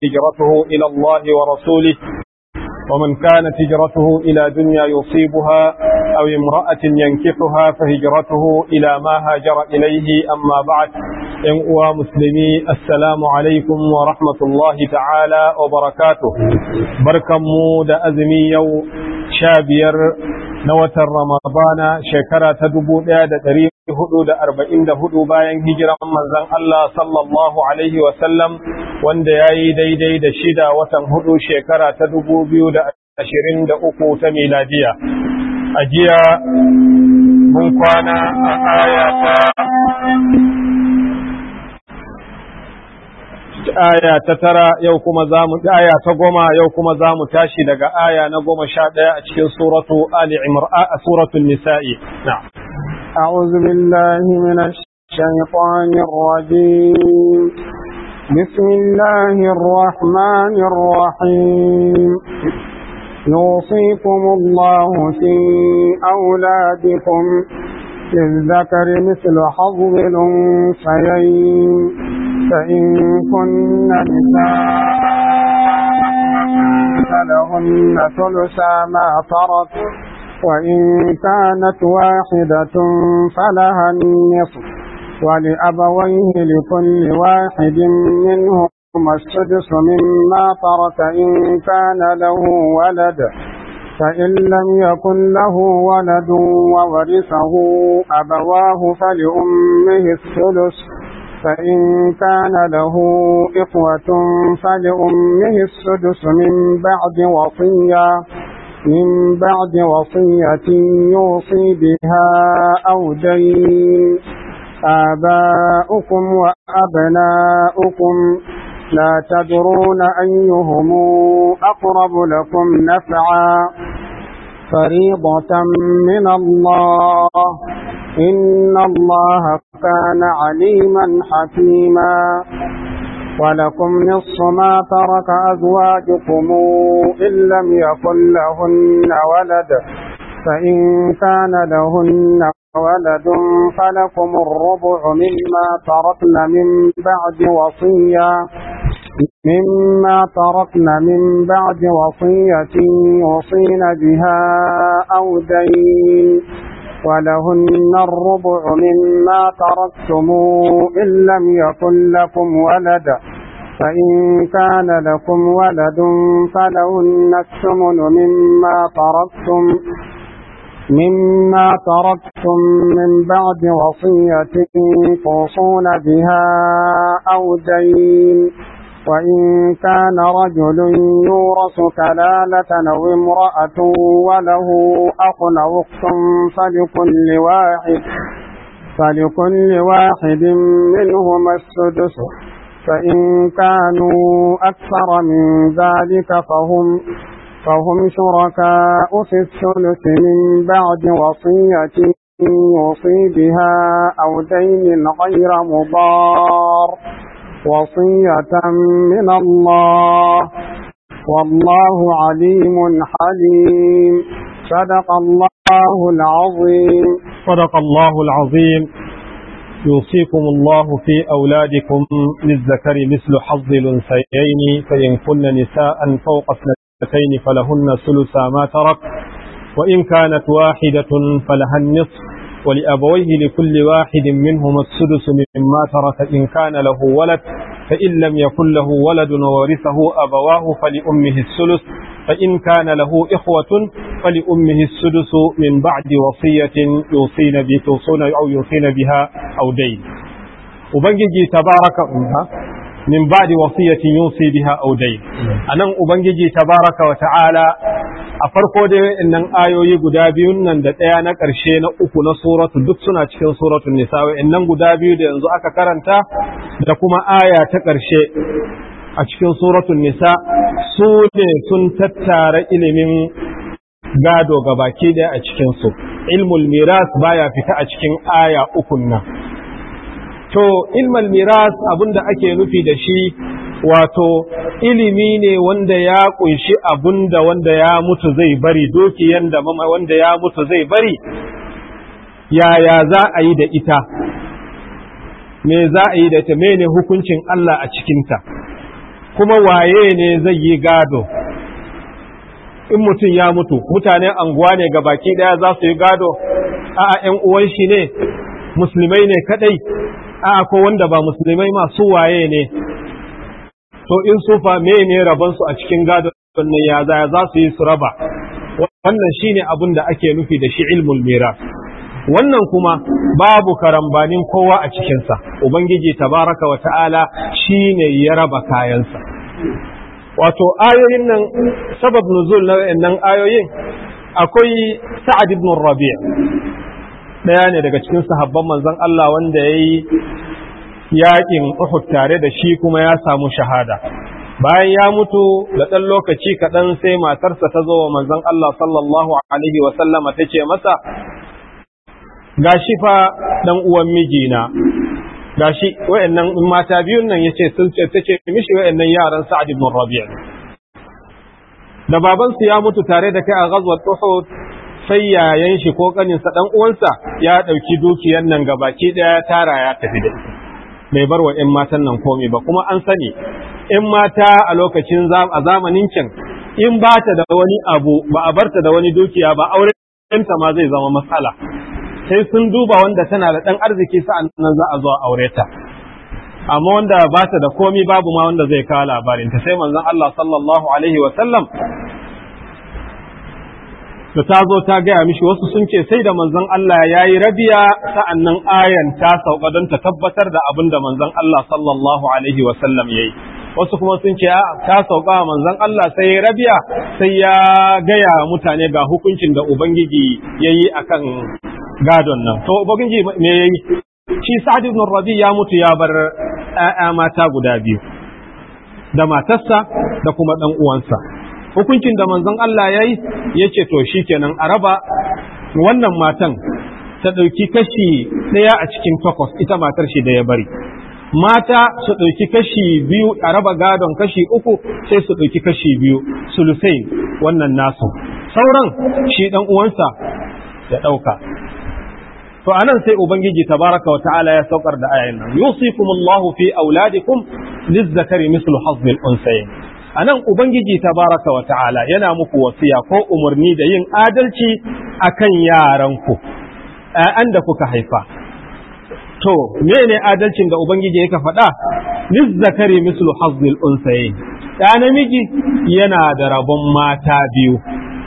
هجرته إلى الله ورسوله ومن كانت هجرته إلى دنيا يصيبها أو امرأة ينكحها فهجرته إلى ما هاجر إليه أما بعد إن مسلمي السلام عليكم ورحمة الله تعالى وبركاته بركة مود أزمي يو شابير نوة رمضان شكرا تدبو دا تريد hudu da arba'in da hudu bayan hijiran manzon Allah sallallahu Alaihi wasallam wanda ya yi daidai da shida watan hudu shekara ta dubu biyu da ashirin da uku ta miladiya. A jiya mun kwana a aya ta aya ta tara yau kuma za mu aya ta goma yau kuma za mu tashi daga aya na goma sha ɗaya a cikin suratu Ali Imran a suratul Nisa'i. Na'am. أعوذ بالله من الشيطان الرجيم بسم الله الرحمن الرحيم يوصيكم الله في أولادكم للذكر مثل حظ الأنثيين فإن كن نساء فلهن ثلثا ما ترك وإن كانت واحدة فلها النصف ولأبويه لكل واحد منهما السدس مما ترك إن كان له ولد فإن لم يكن له ولد وورثه أبواه فلأمه الثلث فإن كان له إخوة فلأمه السدس من بعد وصية من بعد وصية يوصي بها أو دين آباؤكم وأبناؤكم لا تدرون أيهم أقرب لكم نفعا فريضة من الله إن الله كان عليما حكيما ولكم نصف ما ترك أزواجكم إن لم يكن لهن ولد فإن كان لهن ولد فلكم الربع مما تركن من بعد وصية مما تركن من بعد وصية يوصين بها أو دين ولهن الربع مما تركتم إن لم يكن لكم ولد فإن كان لكم ولد فلهن الثمن مما تركتم مما تركتم من بعد وصية توصون بها أو دين وإن كان رجل يورث كلالة أو امرأة وله أخ أو أخت فلكل واحد فلكل واحد منهما السدس فإن كانوا أكثر من ذلك فهم فهم شركاء في الثلث من بعد وصية يوصي بها أو دين غير مضار وصية من الله والله عليم حليم صدق الله العظيم صدق الله العظيم يوصيكم الله في أولادكم للذكر مثل حظ الأنثيين فإن كن نساء فوق اثنتين فلهن ثلث ما ترك وإن كانت واحدة فلها النصف ولأبويه لكل واحد منهما السدس مما ترك إن كان له ولد فإن لم يكن له ولد وورثه أبواه فلأمه الثلث فإن كان له إخوة فلأمه السدس من بعد وصية يوصين توصون أو يوصين بها أو دين وبنجي تبارك أمها من بعد وصية يوصي بها أو دين أنا أبنجي تبارك وتعالى a farko dai innan ayoyi guda biyun nan da ɗaya na ƙarshe na uku na suratu duk suna cikin suratun nisa innan guda biyu da yanzu aka karanta da kuma aya ta ƙarshe a cikin suratun nisa su ne sun tattara ilimin gado ga baki ɗaya a cikinsu ilmul miras baya fita a cikin aya ukun nan to ilmul miras abinda ake nufi da shi wato ilimi ne wanda ya kunshi abunda wanda ya mutu zai bari dokiyan da wanda ya mutu zai bari yaya za a yi da ita me za a yi da ita mene hukuncin Allah a cikinta kuma waye ne zai yi gado in mutum ya mutu mutanen anguwa ne ga baki daya za su yi gado a'a ‘yan uwan shi ne musulmai ne kadai a'a ko wanda ba musulmai masu waye ne to in sufa me ne rabansu a cikin gado nan ya za za su yi su raba wannan shine abin da ake nufi da shi ilmul miras wannan kuma babu karambanin kowa a cikinsa ubangiji tabaraka wa ta'ala shine ya raba kayansa wato ayoyin nan sabab nuzul na wayannan ayoyin akwai sa'ad ibn rabi' daya ne daga cikin sahabban manzon Allah wanda yayi yaƙin Uhud tare da shi kuma ya samu shahada bayan ya mutu da ɗan lokaci kaɗan sai matarsa ta zo wa manzon Allah sallallahu alaihi wa sallama ta ce masa gashi fa ɗan uwan mijina gashi wayannan mata biyun nan yace sun ce tace mishi wayannan yaran Sa'ad ibn Rabi' da babansu ya mutu tare da kai a ghazwat Uhud sai yayan shi ko kaninsa dan uwansa ya dauki dukiyar nan gabaki daya ya tara ya tafi da ita bai bar wa 'yan matan nan komai ba kuma an sani in mata a lokacin a zamanin can in ba ta da wani abu ba a barta da wani dukiya ba aurenta ma zai zama matsala sai sun duba wanda tana da ɗan arziki sa'an nan za a zo a aure ta amma wanda ba ta da komai babu ma wanda zai kawo labarin ta sai manzon Allah sallallahu alaihi wa sallam da ta zo ta gaya mishi wasu sun ce sai da manzon Allah ya yi rabiya sa'an nan ayan ta sauka don ta tabbatar da abin da manzon Allah sallallahu alaihi wa sallam ya yi wasu kuma sun ce ta sauka manzon Allah sai ya rabiya sai ya gaya mutane ga hukuncin da ubangiji ya yi akan gadon nan to ubangiji me ya yi shi sa'ad ibn rabi ya mutu ya bar ‘ya'ya mata guda biyu da matarsa da kuma ɗan uwansa hukuncin da manzon Allah ya yi ya ce to shi kenan a raba wannan matan ta ɗauki kashi ɗaya a cikin takwas ita matar shi da ya bari mata su ɗauki kashi biyu a raba gadon kashi uku sai su ɗauki kashi biyu sulusai wannan nasu sauran shi ɗan uwansa ya ɗauka to anan sai ubangiji tabaraka wa ta'ala ya saukar da ayan nan yusikumullahu fi auladikum lizzakari mislu hazzil unsayin anan ubangiji tabaraka wa ta'ala yana muku wasiya ko umarni da yin adalci akan yaranku ƴaƴan da kuka haifa to mene adalcin da ubangiji yake faɗa lizzakari mislu hazzil unsayin ɗa namiji yana da rabon mata biyu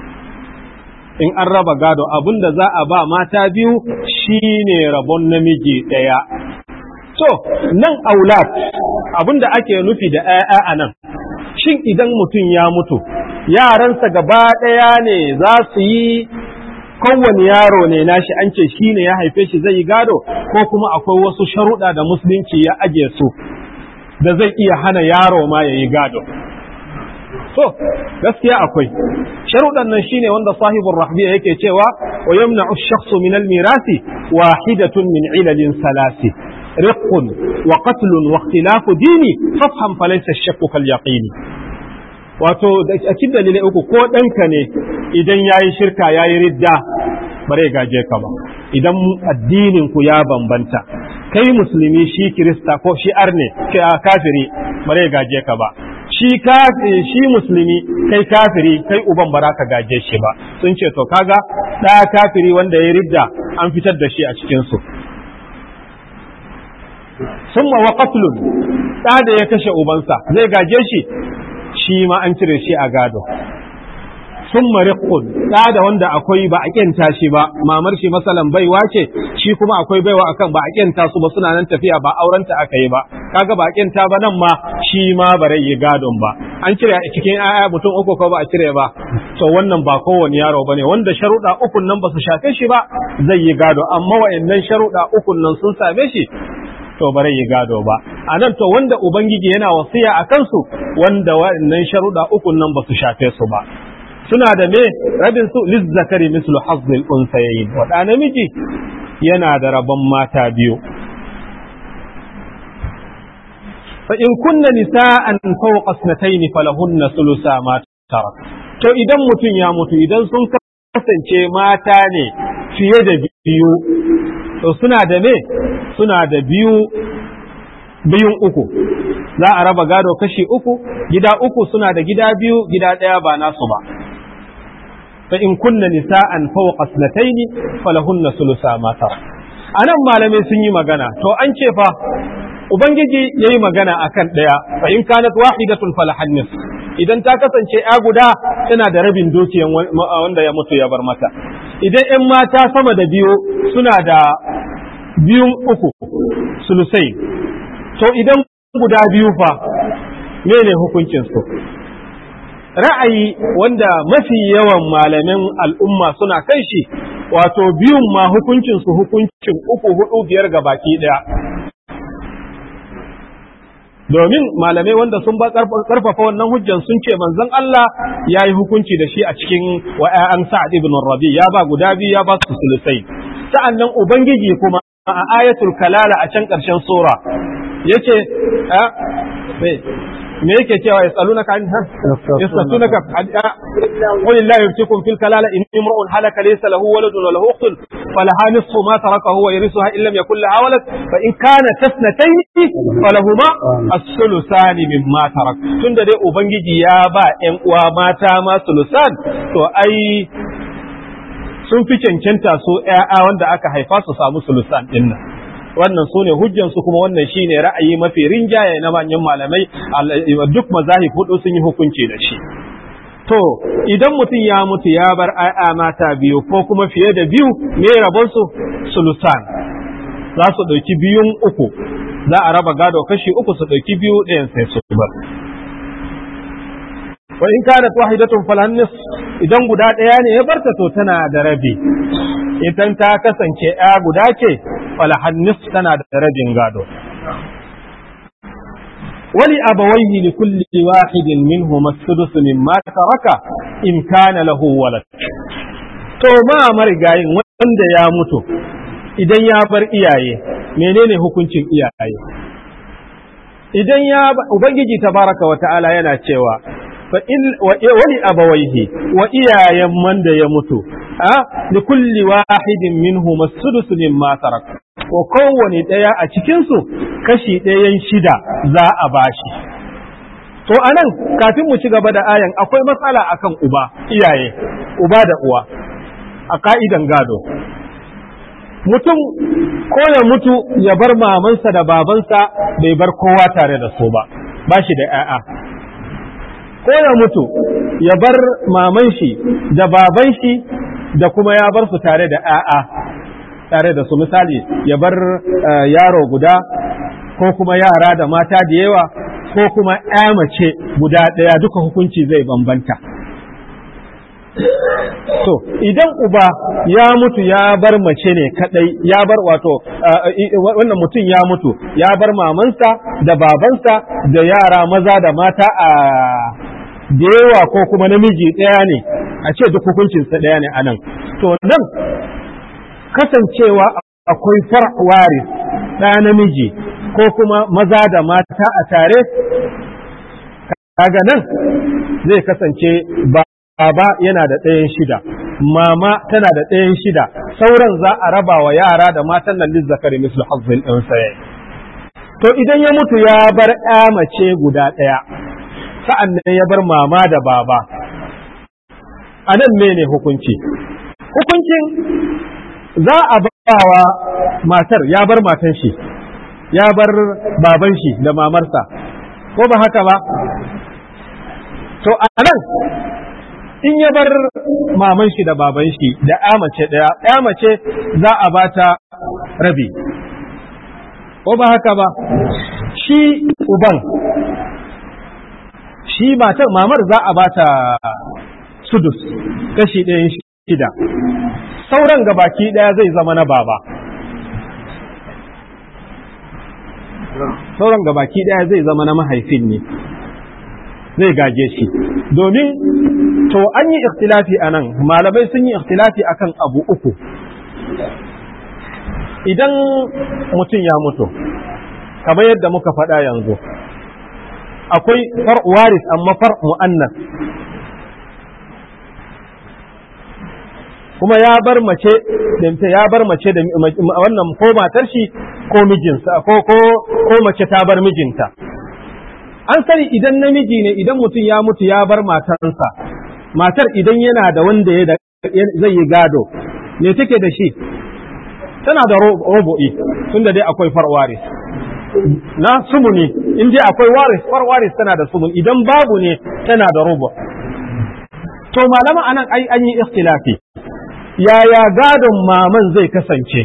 in an raba gado abin da za a ba mata biyu shine rabon namiji ɗaya. To, nan aulat abin da ake nufi da ‘ya'ya a nan, shin idan mutum ya mutu, yaransa gaba ɗaya ne za su yi kowane yaro ne nashi an ce shi ne ya haife shi zai yi gado, ko kuma akwai wasu sharuɗa da musulunci ya ajiye su, da zai iya hana yaro ma ya yi gado. to gaskiya akwai sharuɗan nan shine wanda sahibul rahbiya yake cewa wa yamna'u ash-shakhsu min al-mirasi wahidatun min ilalin salasi riqqun wa qatlun wa ikhtilafu dini fafham falaysa ash-shakku kal yaqini wato a cikin dalilai uku ko ɗanka ne idan yayi shirka yayi ridda bare gaje ka ba idan addinin ku ya bambanta kai musulmi shi kirista ko shi arne kafiri bare gaje ka ba shi shi musulmi kai kafiri kai uban ba ka gaje shi ba sun ce to kaga ɗaya kafiri wanda ya ridda an fitar da shi a cikin su summa wa qatlun ɗa da ya kashe ubansa zai gaje shi shi ma an cire shi a gado summa riqqun ɗa da wanda akwai ba a kyanta shi ba mamar shi masalan baiwa ce shi kuma akwai baiwa akan ba a kyanta su ba suna nan tafiya ba aurenta aka yi ba kaga ba a kyanta ba nan ma shi ma ba yi gadon ba an cire a cikin aya mutum uku ko ba a cire ba to wannan ba kowane yaro bane wanda sharuɗa ukun nan ba su shafe shi ba zai yi gado amma wa'annan sharuɗa ukun nan sun same shi to bare yi gado ba a nan to wanda ubangiji yana wasiya a kansu wanda wa'annan sharuɗa ukun nan ba su shafe su ba suna da me rabin su lizzakari mislu hazzil unsayayin wa namiji yana da rabon mata biyu fa in kunna nisa'an fawqa isnatayn falahunna thulutha ma tarak to idan mutum ya mutu idan sun kasance mata ne fiye da biyu to suna da me suna da biyu biyun uku za a raba gado kashi uku gida uku suna da gida biyu gida ɗaya ba nasu ba fa in kunna nisa'an fawqa sanataini falahunna sulusa ma tara anan malamai sun yi magana to an ce fa ubangiji yayi magana akan ɗaya fa in kanat wahidatun falahan nis idan ta kasance ya guda tana da rabin dukiyan wanda ya mutu ya bar mata idan ‘yan mata sama da biyu suna da biyun uku sulusai to idan guda biyu fa mene hukuncinsu ra'ayi wanda mafi yawan malamin al'umma suna kan shi wato biyun ma hukuncinsu hukuncin uku hudu biyar ga baki ɗaya domin malamai wanda sun ba karfafa wannan hujjan sun ce manzon Allah ya yi hukunci da shi a cikin wa'a'an Sa'ad ibn Rabi ya ba guda biyu ya ba su sulusai sa'annan ubangiji kuma a ayatul kalala a can ƙarshen sura yace me yake cewa yasalunaka an yasalunaka qul la yuftikum fil kalala in imra'un halaka laysa lahu waladun wa lahu ukhtun falaha nisfu ma taraka huwa yarithuha in lam yakul laha walad fa in kana tasnatayn falahuma as-sulusan mimma tarak tunda dai ubangiji ya ba ƴan uwa mata ma sulusan to ai sun fi cancanta su ƴaƴa wanda aka haifa su samu sulusan din nan wannan su ne hujjansu kuma wannan shi ne ra'ayi mafi rinjaye na manyan malamai duk mazahib hudu sun yi hukunci da shi to idan mutum ya mutu ya bar aya mata biyu ko kuma fiye da biyu me rabon su sulusan za su ɗauki biyun uku za a raba gado kashi uku su ɗauki biyu ɗayan sai su bar wa in kanat wahidatun falannis idan guda ɗaya ne ya barta to tana da rabi idan ta kasance ya guda ce falahannis tana da rabin gado wali abawaihi li kulli wahidin minhum as-sudus mimma taraka in kana lahu walad to ma marigayin wanda ya mutu idan ya bar iyaye menene hukuncin iyaye idan ya ubangiji tabaraka wa ta'ala yana cewa wani abawaihi wa iyayen man da ya mutu a li kulli wahidin minhu masudus mimma tarak ko kowane ɗaya a cikinsu kashi ɗayan shida za a bashi to anan kafin mu ci gaba da ayan akwai matsala akan uba iyaye uba da uwa a ka'idan gado mutum ko ya mutu ya bar mamansa da babansa bai bar kowa tare da su ba ba shi da 'ya'ya ko ya mutu ya bar maman shi da baban shi da kuma ya bar su tare da ‘ya'ya tare da su misali ya bar yaro guda ko kuma yara da mata da yawa ko kuma ‘ya mace guda ɗaya duka hukunci zai bambanta. To, idan uba ya mutu ya bar mace ne kadai ya bar wato wannan mutum ya mutu ya bar mamansa da babansa da yara maza da mata a da yawa ko kuma namiji ɗaya ne a ce duk hukuncinsa ɗaya ne a nan to nan kasancewa akwai far'wari ɗaya namiji ko kuma maza da mata a tare kaga nan zai kasance baba yana da ɗayan shida mama tana da ɗayan shida sauran za a raba wa yara da matan nan lizzakari mislu hazzin ɗin saye to idan ya mutu ya bar ƴa mace guda ɗaya sa'an nan ya bar mama da baba a nan mene hukunci hukuncin za a bawa matar ya bar matan shi ya bar baban shi da mamarsa ko ba haka ba to a nan in ya bar maman shi da baban shi da ya mace ɗaya ya mace za a bata rabi ko ba haka ba shi uban shi matar mamar za a bata sudus kashi ɗayan shida sauran gabaki ɗaya zai zama na baba sauran gabaki ɗaya zai zama na mahaifin ne zai gaje shi domin to an yi ikhtilafi a nan malamai sun yi ikhtilafi akan abu uku idan mutum ya mutu kamar yadda muka faɗa yanzu akwai far waris amma far mu'annas kuma ya bar mace da ya bar mace da wannan ko matar shi ko mijinsa ko ko ko mace ta bar mijinta an sani idan namiji ne idan mutum ya mutu ya bar matarsa matar idan yana da wanda ya zai yi gado me take da shi tana da robo'i tunda dai akwai farwaris na sumuni in dai akwai waris farwaris tana da sumun idan babu ne tana da robo to malama anan ai an yi ikhtilafi yaya gadon maman zai kasance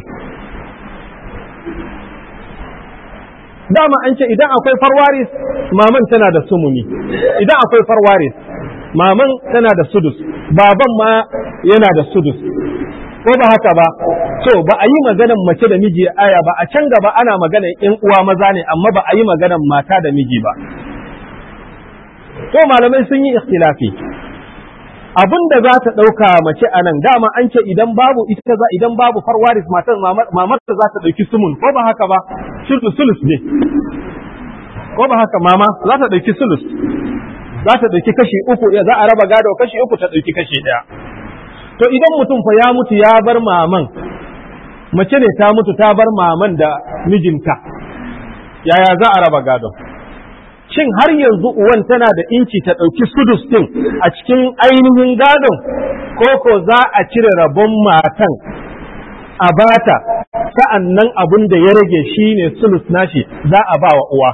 dama an ce idan akwai farwaris maman tana da sumuni idan akwai farwaris maman tana da sudus baban ma yana da sudus ko ba haka ba to ba a yi maganan mace da miji aya ba a can gaba ana maganan in uwa maza ne amma ba a yi maganan mata da miji ba to malamai sun yi ikhtilafi abin da za ta ɗauka mace a nan dama an ce idan babu ita za idan babu farwaris matar mamarta za ta ɗauki sumun ko ba haka ba sulus ne ko ba haka mama za ta ɗauki sulus za ta ɗauki kashi uku za a raba gado kashi uku ta ɗauki kashi ɗaya to idan mutum fa ya mutu ya bar maman mace ne ta mutu ta bar maman da mijinta yaya za a raba gado shin har yanzu uwan tana da inci ta ɗauki sudus ɗin a cikin ainihin gadon ko ko za a cire rabon matan a bata sa'an nan abin da ya rage shi ne sulus nashi za a ba wa uwa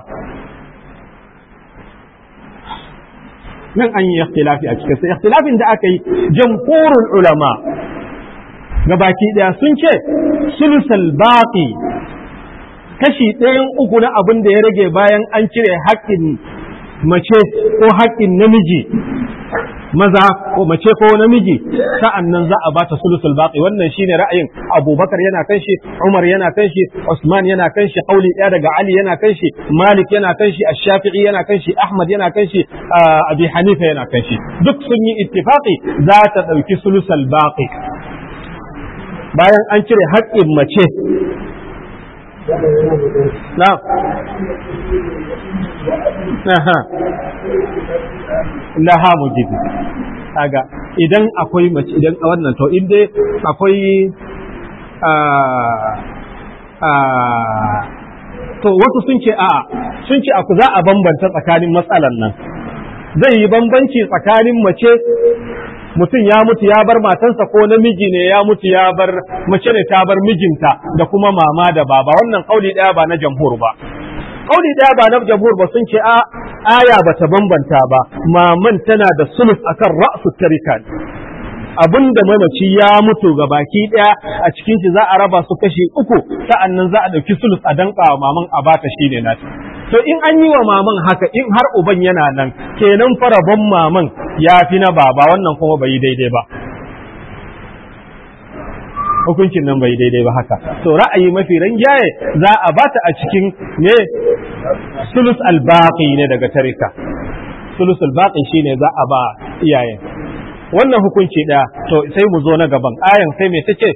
nan an yi ikhtilafi a cikin sai ikhtilafin da aka yi jamhurul ulama gabaki daya sun ce sulusal baqi kashi ɗayan uku na abin da ya rage bayan an cire haƙƙin mace ko haƙƙin namiji maza ko mace ko namiji sa'an nan za a ba ta sulusul baqi wannan shine ra'ayin Abubakar yana kan shi Umar yana kan shi Usman yana kan shi Qauli ɗaya daga Ali yana kan shi Malik yana kan shi Ash-Shafi'i yana kan shi Ahmad yana kan shi Abi Hanifa yana kan shi duk sun yi ittifaqi za ta ɗauki sulusul baqi bayan an cire haƙƙin mace na Aha. laha mujibi kaga idan akwai mace idan a wannan to in dai akwai to wasu sun ce a'a sun ce aku za a bambanta tsakanin matsalan nan zai yi bambanci tsakanin mace mutum ya mutu ya bar matansa ko namiji ne ya mutu ya bar mace ne ta bar mijinta da kuma mama da baba wannan kauli daya ba na jamhur ba kauli daya ba na jamhur ba sun ce a aya ba ta bambanta ba maman tana da sulus akan ra'su tarika abinda mamaci ya mutu ga baki daya a cikin shi za a raba su kashi uku sa'annan za a dauki sulus a danka wa maman a bata shine nata to in an yi wa maman haka in har uban yana nan kenan farabon maman ya fi na baba wannan kuma bai yi daidai ba hukuncin nan bai daidai ba haka to ra'ayi mafi ranjaye za a bata a cikin ne sulus albaqi ne daga tarika sulus albaqi shine za a ba iyayen wannan hukunci ɗaya to sai mu zo na gaban ayan sai me tace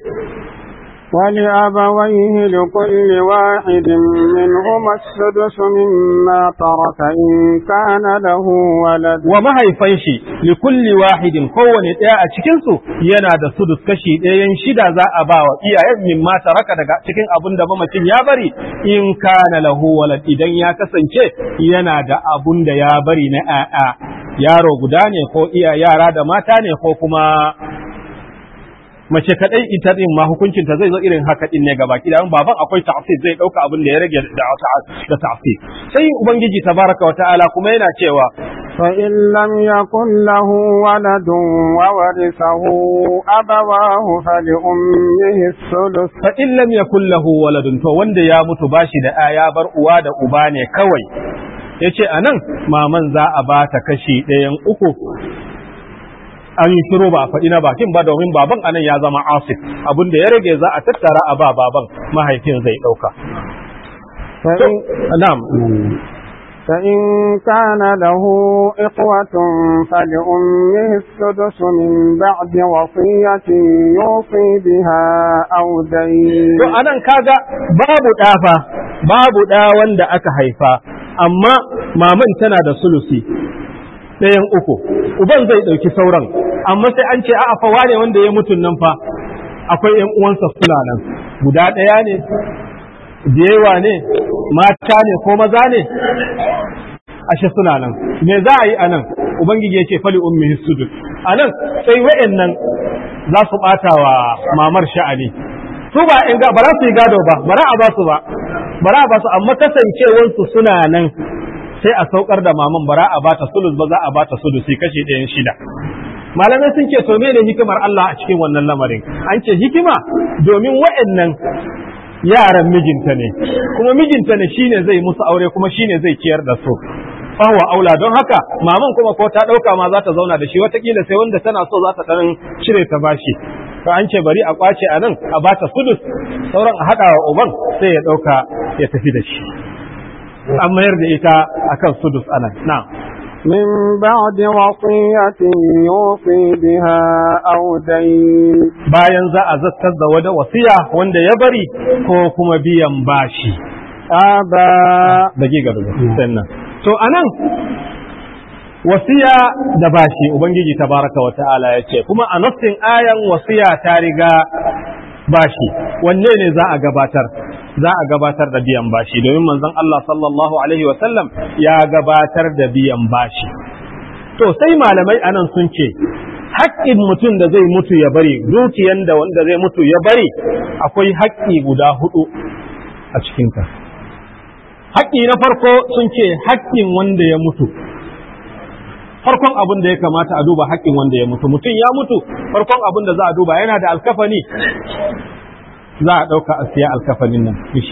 ولأبويه لكل واحد منهما السدس مما ترك إن كان له ولد وما هيفنشي لكل واحد kowane ɗaya a cikinsu yana da sudus kashi ɗayan shida za a ba wa iyayen mimma taraka daga cikin abin da mamacin ya bari in kana lahu walad idan ya kasance yana da abun da ya bari na ƴaƴa yaro guda ne ko iya yara da mata ne ko kuma mace kadai ita din ma hukuncin ta zai zo irin haka din ne gaba ki dan baban akwai ta'sir zai dauka abin da ya rage da da ta'sir sai ubangiji tabaraka wa ta'ala kuma yana cewa فإن لم يكن له ولد وورثه أبواه فلأمه الثلث fa in lam yakul lahu waladun to wanda ya mutu bashi da aya bar uwa da uba ne kawai yace anan maman za a ba ta kashi ɗayan uku an yi shiru ba a faɗi na bakin ba domin baban anan ya zama asif abin da ya rage za a tattara a ba baban mahaifin zai ɗauka. Na'am. فإن كان له إخوة فلأمه السدس من بعد وصية يوصي بها أو دين To anan kaga babu ɗafa, babu ɗa wanda aka haifa, amma maman tana da sulusi ɗayan uku, uban zai ɗauki sauran, amma sai an ce a'a fa wane wanda ya mutun nan fa akwai ‘yan uwansa suna nan, guda ɗaya ne, da yawa ne, mata ne ko maza ne, ashe suna nan me za a yi a nan ubangiji ya ce fali ummi sudud a nan sai wa'annan za su ɓata wa mamar sha'ani su ba in ba za su yi gado ba bara a ba su ba bara a ba su amma kasancewansu suna nan sai a saukar da maman bara a bata sulus ba za a bata sulusi kashi ɗayan shida malamai sun ce to ne hikimar Allah a cikin wannan lamarin an ce hikima domin wa'annan yaran mijinta ne kuma mijinta ne shine zai musu aure kuma shine zai ciyar da su fahuwa aula don haka maman kuma ko ta ɗauka ma za ta zauna da shi watakila sai wanda tana so za ta ɗan cire ta bashi to an ce bari a kwace a nan a bata sudus sauran a haɗa wa uban sai ya ɗauka ya tafi da shi an mayar da ita akan sudus anan na من بعد وصية يوصي بها أو دين bayan za a zattar da wani wasiya wanda ya bari ko kuma biyan bashi آباء dagiga da sannan to anan wasiya da bashi ubangiji tabaraka wa ta'ala ya ce kuma a nassin ayan wasiya ta riga bashi wanne ne za a gabatar za a gabatar da biyan bashi domin manzon Allah sallallahu alaihi wa sallam ya gabatar da biyan bashi to sai malamai anan sun ce haƙƙin mutum da zai mutu ya bari dukiyan da wanda zai mutu ya bari akwai haƙƙi guda hudu a cikinta haƙƙi na farko sun ce haƙƙin wanda ya mutu farkon abin da ya kamata a duba haƙƙin wanda ya mutu mutum ya mutu farkon abin da za a duba yana da alkafani za a ɗauka a siya alkafanin nan shi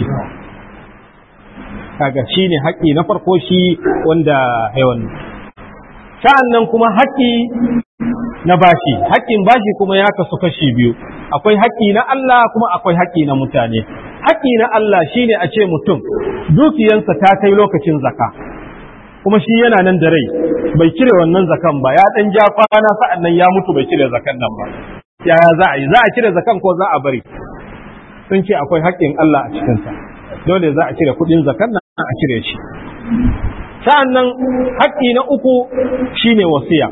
kaga shi ne haƙƙi na farko shi wanda haiwan sa'an nan kuma haƙƙi na bashi haƙƙin bashi kuma ya kasu kashi biyu akwai haƙƙi na Allah kuma akwai haƙƙi na mutane haƙƙi na Allah shine a ce mutum dukiyansa ta kai lokacin zaka kuma shi yana nan da rai bai cire wannan zakan ba ya dan ja kwana sa'an nan ya mutu bai cire zakan nan ba yaya za a yi za a cire zakan ko za a bari sun ce akwai haƙƙin Allah a cikinsa dole za a cire kuɗin zakan nan a cire shi sa'an nan haƙƙi na uku shine wasiya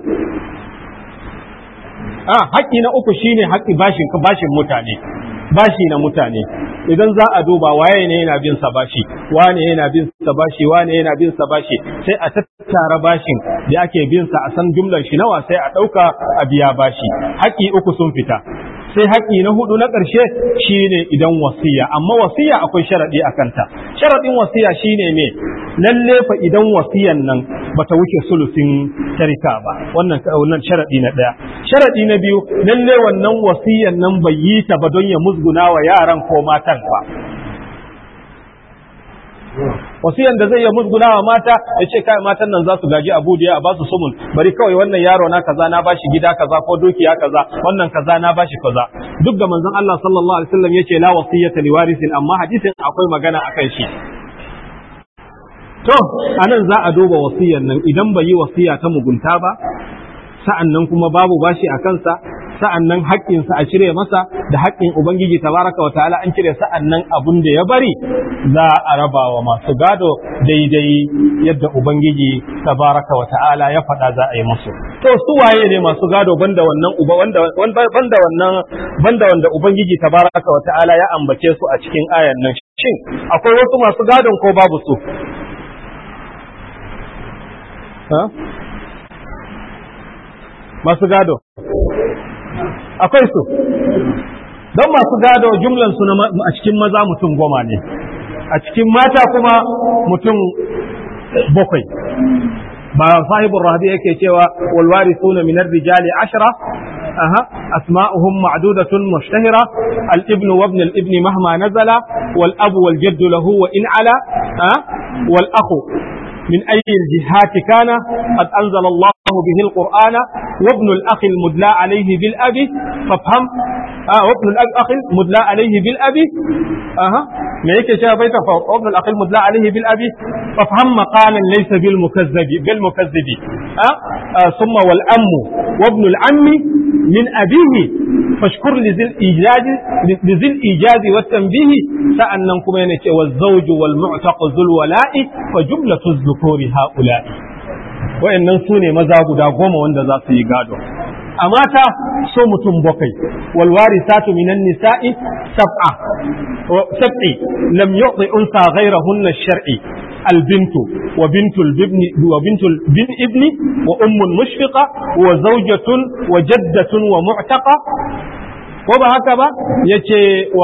a haƙƙi na uku shine haƙƙi bashin bashin mutane bashi na mutane idan za a duba waye ne yana bin sa bashi wane yana bin sa bashi wane yana bin sa bashi sai a tattara bashin da ake bin sa a san jumlar shi nawa sai a ɗauka a biya bashi haƙƙi uku sun fita sai haƙƙi na hudu na ƙarshe shine idan wasiya amma wasiya akwai sharaɗi a kanta sharaɗin wasiya shine me lalle fa idan wasiyan nan bata wuce sulusin tarika ba wannan wannan sharaɗi na ɗaya sharaɗi na biyu lalle wannan wasiyan nan bai yi ta ba don ya musguna wa yaran ko matan ba wasiyan da zai ya musguna wa mata ya ce kai matan nan za su gaji abu da a ba su sumun bari kawai wannan yaro na kaza na bashi gida kaza ko dukiya kaza wannan kaza na bashi kaza duk da manzon Allah sallallahu alaihi wasallam yace la wasiyata liwarisin amma hadisin akwai magana akan shi to anan za a duba wasiyan nan idan bai yi wasiya ta mugunta ba sa'an nan kuma babu bashi a kansa sa'an nan haƙƙinsa a cire masa da haƙƙin Ubangiji tabaraka wa ta'ala an cire sa'an nan abun da ya bari za a raba wa masu gado daidai yadda Ubangiji tabaraka wa ta'ala ya faɗa za a yi musu. To su waye ne masu gado banda wannan uba wanda banda wannan banda wanda Ubangiji tabaraka wa ta'ala ya ambace su a cikin ayan nan shin akwai wasu masu gadon ko babu su? Masu gado. akwai su don masu gado jumlan su a cikin maza mutum goma ne a cikin mata kuma mutum bakwai ba sahibul rahabi yake cewa wal warithuna min ar-rijali ashra aha asma'uhum ma'dudatun mushtahira al-ibn wa ibn al-ibn mahma nazala wal abu wal jadd lahu wa in ala wal akhu من أي الجهات كان قد أنزل الله به القرآن وابن الأخ المدلى عليه بالأب فافهم آه وابن الأخ المدلى عليه بالأب أها ما يك شاء بيت وابن الأخ المدلى عليه بالأب فافهم مقالا ليس بالمكذب بالمكذب آه آه ثم والأم وابن العم من أبيه فاشكر لذي الإيجاز لذي الإيجاز والتنبيه سأنكم ينك والزوج والمعتق ذو الولاء فجملة الذكور هؤلاء wa'annan su ne maza guda goma wanda za su yi gado a mata so mutum bakwai wal warisatu minan nisa'i sab'a sab'i lam yu'ti unsa ghayrahunna shar'i البنت وبنت الابن وبنت الابن وام مشفقه وزوجه وجده ومعتقه وبهكذا يتي و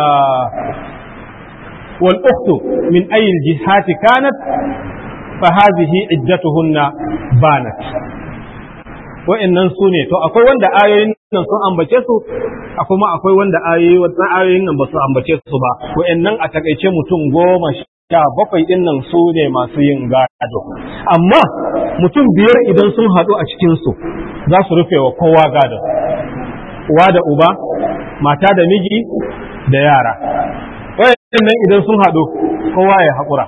والأخت من أي الجهات كانت فهذه عدتهن بانت wa'annan su ne to akwai wanda ayoyin nan sun ambace su akwai ma akwai wanda ayoyi wannan ayoyin nan ba su ambace su ba wa'annan a takaice mutum goma sha bakwai din nan su ne masu yin gado amma mutum biyar idan sun haɗu a cikin su za su rufe wa kowa gado uwa da uba mata da miji da yara wayannan idan sun haɗu kowa ya haƙura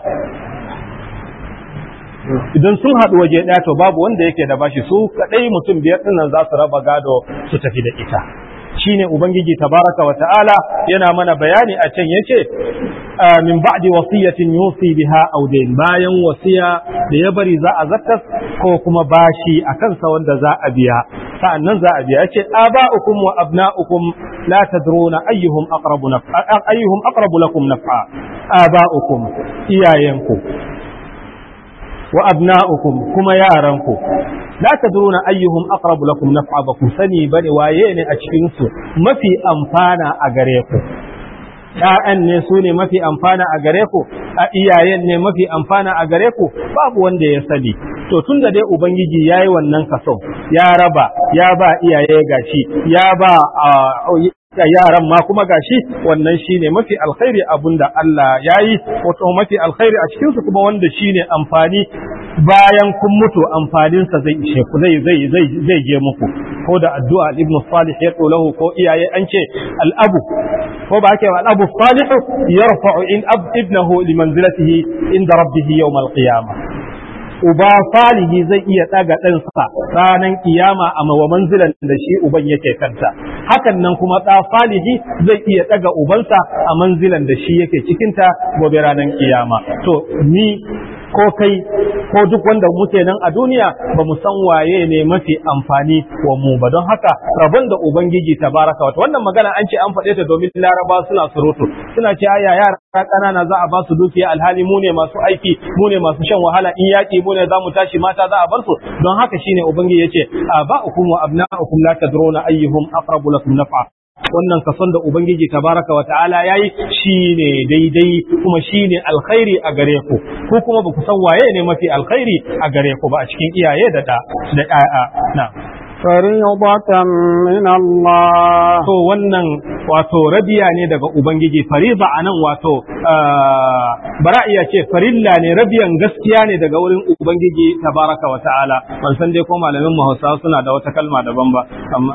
idan sun haɗu waje ɗaya to babu wanda yake da bashi su kaɗai mutum biyar ɗin nan za su raba gado su tafi da ita shine ubangiji tabaraka wa ta'ala yana mana bayani a can yace min ba'di wasiyatin yusi biha aw dayn bayan wasiya da ya bari za a zakkas ko kuma bashi a kansa wanda za a biya sa'annan za a biya yace aba'ukum wa abna'ukum la tadruna ayyuhum aqrabu naf'a ayyuhum aqrabu lakum naf'a aba'ukum iyayenku wa abna'ukum kuma yaranku la tadruna ayyuhum aqrabu lakum naf'a ba ku sani bane waye ne a cikin su mafi amfana a gare ku ‘ya'yan ne su ne mafi amfana a gare ku, a iyayen ne mafi amfana a gare ku, babu wanda ya sani. To tun da dai Ubangiji ya yi wannan kaso, ya raba, ya ba iyaye gashi, ya ba yaran ma kuma gashi wannan shine mafi alkhairi abun da Allah ya yi, wato mafi alkhairi a cikinsu kuma wanda shine amfani bayan kun mutu amfaninsa zai ishe ku zai zai zai zai je muku ko da addu'a ibn salih ya lahu ko iyaye an ce al'abu ko ba ake al'abu salih yarfa'u in ab ibnahu li manzilatihi inda rabbih yawm al-qiyamah uba salihi zai iya ɗaga ɗansa ranar kiyama a mawa manzilan da shi uban yake kanta hakan nan kuma ɗa salihi zai iya ɗaga ubansa a manzilan da shi yake cikinta gobe ranar kiyama to ni ko kai ko duk wanda muke nan a duniya ba mu san waye ne mafi amfani wa mu ba don haka rabon da ubangiji tabaraka wata wannan magana an ce an faɗe ta domin laraba suna surutu suna ce aya yara ƙanana za a ba su dukiya alhali mu ne masu aiki mu ne masu shan wahala in yaƙi mu ne za mu tashi mata za a bar su don haka shine ubangiji yace aba'ukum wa abna'ukum la tadruna ayyuhum aqrabu lakum naf'a wannan kason da Ubangiji tabaraka wa ta'ala ya yi shi ne daidai kuma shi ne alkhairi a gare ku ko kuma ba ku san waye ne mafi alkhairi a gare ku ba a cikin iyaye da da ɗaya na فريضة من الله to wannan wato rabiya ne daga Ubangiji fariza a nan wato bara iya ce farilla ne rabiyan gaskiya ne daga wurin Ubangiji tabaraka wa ta'ala ban san dai ko malamin mu Hausawa suna da wata kalma daban ba amma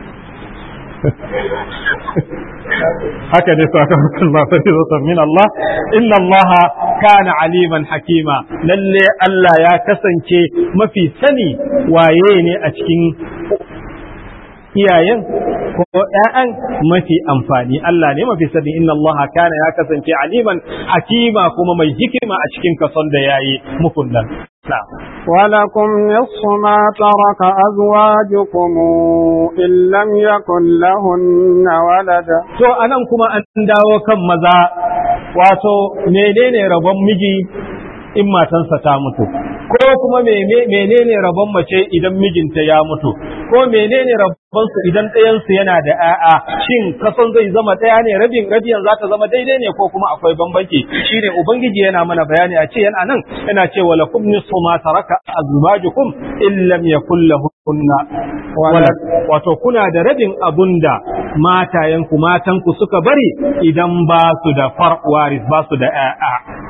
haka ne sakamakon ba farizotar min Allah inna Allah kana aliman hakima lalle Allah ya kasance mafi sani waye ne a cikin iyayen ko ‘ya'yan mafi amfani Allah ne mafi sani inna Allah kana ya kasance aliman hakima kuma mai hikima a cikin kason da ya yi mukun nan. ولكم نصف ما ترك أزواجكم إن لم يكن لهن ولد To anan kuma an dawo kan maza wato menene rabon miji in matansa ta mutu ko kuma menene rabon mace idan mijinta ya mutu ko menene rabon su idan ɗayan su yana da ƴaƴa shin kason zai zama ɗaya ne rabin rabiyan za ta zama daidai ne ko kuma akwai bambanci shine ubangiji yana mana bayani a ce yana nan yana ce wa lakum nisfu ma taraka azwajukum in lam yakul lahunna walad wato kuna da rabin abunda matayenku matanku suka bari idan ba su da far waris ba su da ƴaƴa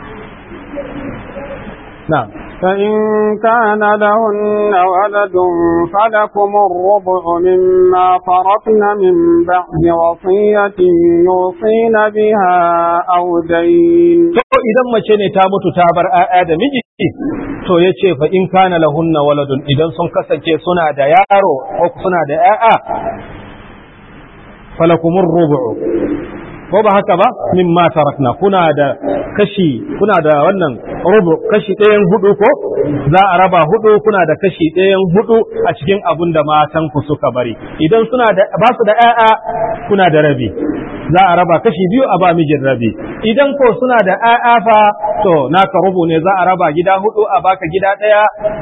نعم فإن كان لهن ولد فلكم الربع مما فرقن من بعد وصية يوصين بها أو دين to idan mace ne ta mutu ta bar ƴaƴa da miji to yace fa in kana lahunna waladun idan sun kasance suna da yaro ko suna da ƴaƴa falakumur rubu'u ko ba haka ba mimma tarakna kuna da kashi kuna da wannan rubu kashi ɗayan hudu ko za a raba hudu kuna da kashi ɗayan hudu a cikin abun da matan ku suka bari idan suna da ba su da ƴaƴa kuna da rabi za a raba kashi biyu a ba mijin rabi idan ko suna da ƴaƴa fa to naka rubu ne za a raba gida hudu a baka gida ɗaya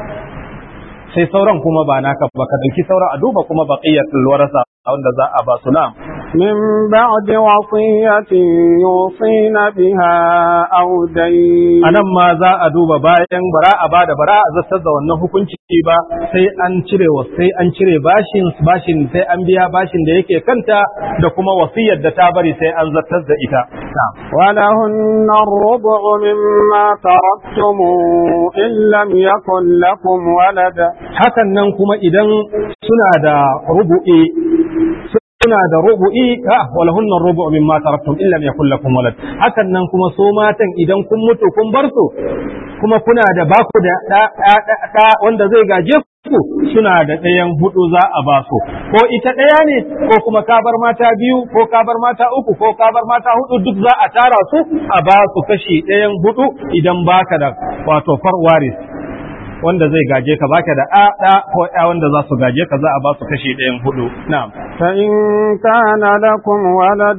sai sauran kuma ba naka ba ka dauki sauran a duba kuma baqiyatul warasa wanda za a ba su na'am من بعد وصية يوصين بها أو دين a nan ma za a duba bayan bara a bada bara a zartar da wannan hukunci ba sai an cire wa sai an cire bashin bashin sai an biya bashin da yake kanta da kuma wasiyar da ta bari sai an zartar da ita ولهن الربع مما تركتم إن لم يكن لكم ولد hakan nan kuma idan suna da rubu'i suna da rubu'i ha walahunna rubu'u mimma taraktum illa yakul lakum walad hakan nan kuma so matan idan kun mutu kun bar su kuma kuna da baku da da wanda zai gaje ku suna da ɗayan hudu za a ba su ko ita ɗaya ne ko kuma ka bar mata biyu ko ka bar mata uku ko ka bar mata hudu duk za a tara su a ba su kashi ɗayan hudu idan baka da wato farwaris wanda zai gaje ka baka da a da ko ya wanda za su gaje ka za a ba su kashi ɗayan hudu na'am فإن كان لكم ولد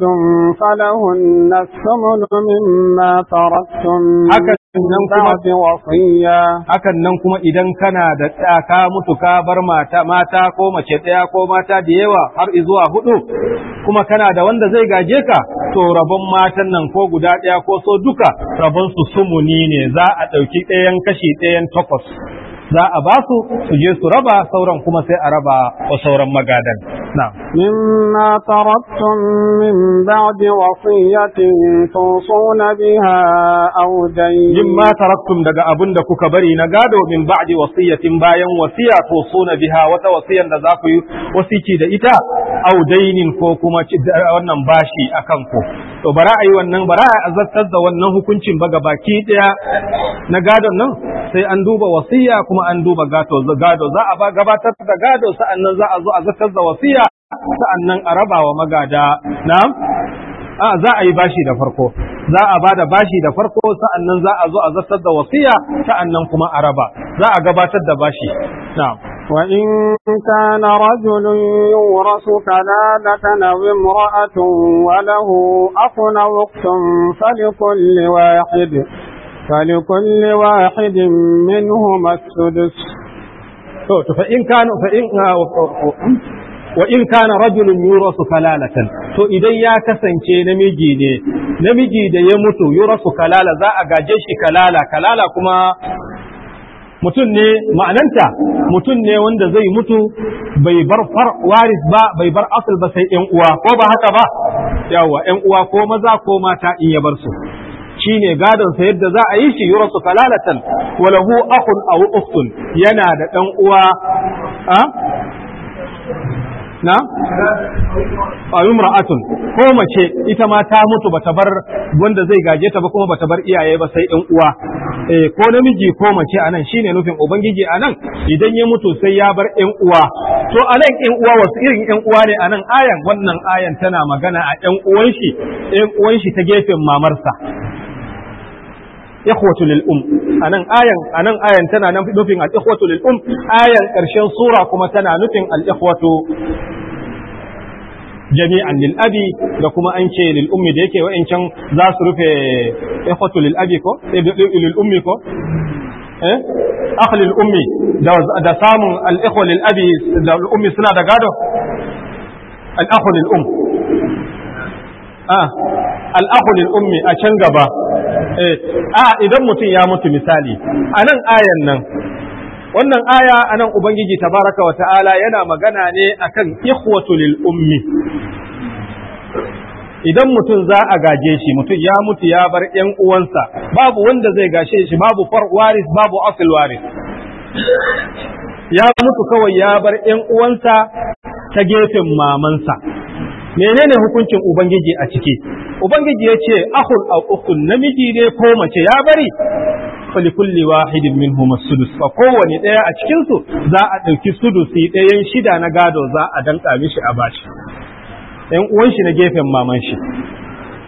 فلهن الثمن مما تركتم haka nan من kuma بعد وصية hakan nan kuma idan kana da ɗa ka mutu ka bar mata mata ko mace ɗaya ko mata da yawa har zuwa hudu kuma kana da wanda zai gaje ka to rabon matan nan ko guda ɗaya ko so duka rabon su sumuni ne za a ɗauki ɗayan kashi ɗayan takwas za a ba su su je su raba sauran kuma sai a raba wa sauran magadan na'am مما تركتم من بعد وصية توصون بها أو دين mimma taraktum daga abin da kuka bari na gado min ba'di wasiyatin bayan wasiya to suna biha wata wasiyan da za ku yi wasiki da ita au dainin ko kuma ci- da wannan bashi akan ku to bara a yi wannan bara a azartar da wannan hukuncin ba baki daya na gadon nan sai an duba wasiya kuma an duba gado gado za a ba gabatar da gado sa'annan za a zo a zartar da wasiya sa'annan a raba wa magada na'am a za a yi bashi da farko za a ba da bashi da farko sa'annan za a zo a zartar da wasiya sa'annan kuma a raba za a gabatar da bashi na'am وإن كان رجل يورث كلالة أو امرأة وله أخ أو أخت فلكل واحد فلكل واحد منهما السدس to to fa in kana fa in wa in kana rajulun yurasu kalalatan to idan ya kasance namiji ne namiji da ya mutu yurasu kalala za a gaje shi kalala kalala kuma mutum ne ma'ananta mutum ne wanda zai mutu bai bar far waris ba bai bar asal ba sai yan uwa ko ba haka ba yawa yan uwa ko maza ko mata in ya bar su shine gadon sa yadda za a yi shi yurasu kalalatan wa lahu akhun aw ukhtun yana da dan uwa a na a imra'atun ko mace ita ma ta mutu bata bar wanda zai gaje ta ba kuma bata bar iyaye ba sai ɗan uwa eh ko namiji ko mace anan shine nufin ubangiji anan idan ya mutu sai ya bar ɗan uwa to anan ɗan uwa wasu irin ɗan uwa ne anan ayan wannan ayan tana magana a ɗan uwan shi ɗan uwan shi ta gefen mamarsa ikhwatu lil um anan ayan anan ayan tana nan nufin al ikhwatu lil um ayan karshen sura kuma tana nufin al ikhwatu jami'an lil abi da kuma an ce lil ummi da yake wa'ancan za su rufe ikhwatu lil abi ko lil ummi ko eh akh lil ummi da da samun al ikhwa lil abi da al ummi suna da gado al akhu lil um ah al akhu lil ummi a can gaba eh a idan mutum ya mutu misali a nan ayan nan wannan aya anan ubangiji tabaraka wa ta'ala yana magana ne akan ikhwatu lil ummi idan mutum za a gaje shi mutum ya mutu ya bar ƴan uwansa babu wanda zai gashe shi babu far waris babu asil waris ya mutu kawai ya bar ƴan uwansa ta gefen mamansa menene hukuncin ubangiji a ciki ubangiji ya ce akhul aw ukhtun namiji ne ko mace ya bari falikulli wahidin minhum as-sudus fa kowane daya a cikin su za a dauki sudusi dayan shida na gado za a danka mishi a bashi ɗan uwan shi na gefen maman shi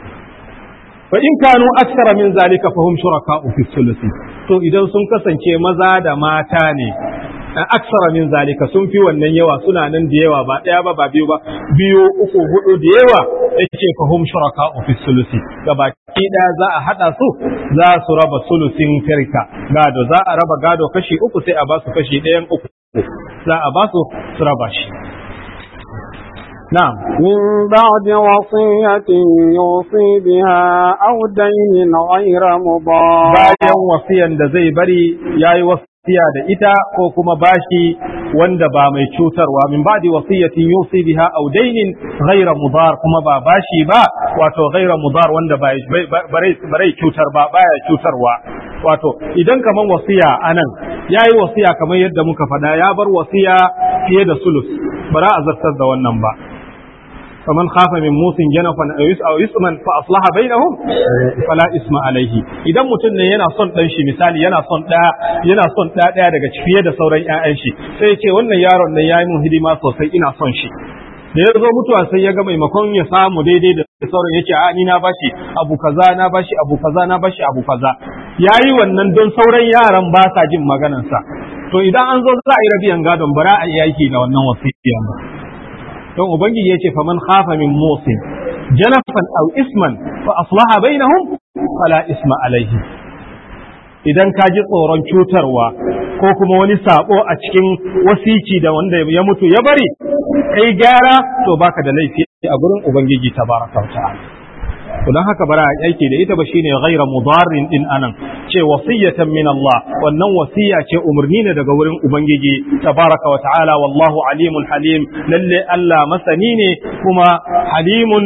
fa in kanu aksara min zalika fahum shuraka'u fi thuluthi to idan sun kasance maza da mata ne aksara min zalika sun fi wannan yawa suna nan da yawa ba daya ba ba biyu ba biyu uku hudu da yawa yace fahum shuraka'u fi thuluthi gabaki daya za a hada su za su raba sulusin firka gado za a raba gado kashi uku sai a ba su kashi ɗayan uku za a ba su su raba shi نعم من بعد وصية يوصي بها أو دين غير مضار bayan wasiyan da zai bari yayi wasiya da ita ko kuma bashi wanda ba mai cutarwa min ba'di wasiyatin yusi biha aw daynin ghayra mudar kuma ba bashi ba wato ghayra mudar wanda ba bare cutar ba baya cutarwa wato idan kaman wasiya anan yayi wasiya kamar yadda muka faɗa ya bar wasiya fiye da sulus bara a zartar da wannan ba فمن خاف من موس جنفا او اسما فاصلح بينهم فلا اسم عليه idan mutum ne yana son dan shi misali yana son da yana son da daya daga fiye da sauran ƴaƴan shi sai ya ce wannan yaron nan yayi mun hidima sosai ina son shi da ya zo mutuwa sai ya ga maimakon ya samu daidai da sauran yake a ni na bashi abu kaza na bashi abu kaza na bashi abu kaza yayi wannan don sauran yaran ba sa jin maganarsa to idan an zo za a yi rabiyan gadon bara a yi aiki da wannan wasiya ba don ubangiji yace faman khafa min musin janafan aw isman fa aslaha bainahum fala isma alaihi idan ka ji tsoron cutarwa ko kuma wani sabo a cikin wasici da wanda ya mutu ya bari kai gyara to baka da laifi a gurin ubangiji tabaraka wa ta'ala to dan haka bara aiki da ita ba shine ghaira mudarrin din anan ce wasiyatan min Allah wannan wasiya ce umarni ne daga wurin ubangiji tabaraka wa ta'ala wallahu alimul halim lalle Allah masani ne kuma halimun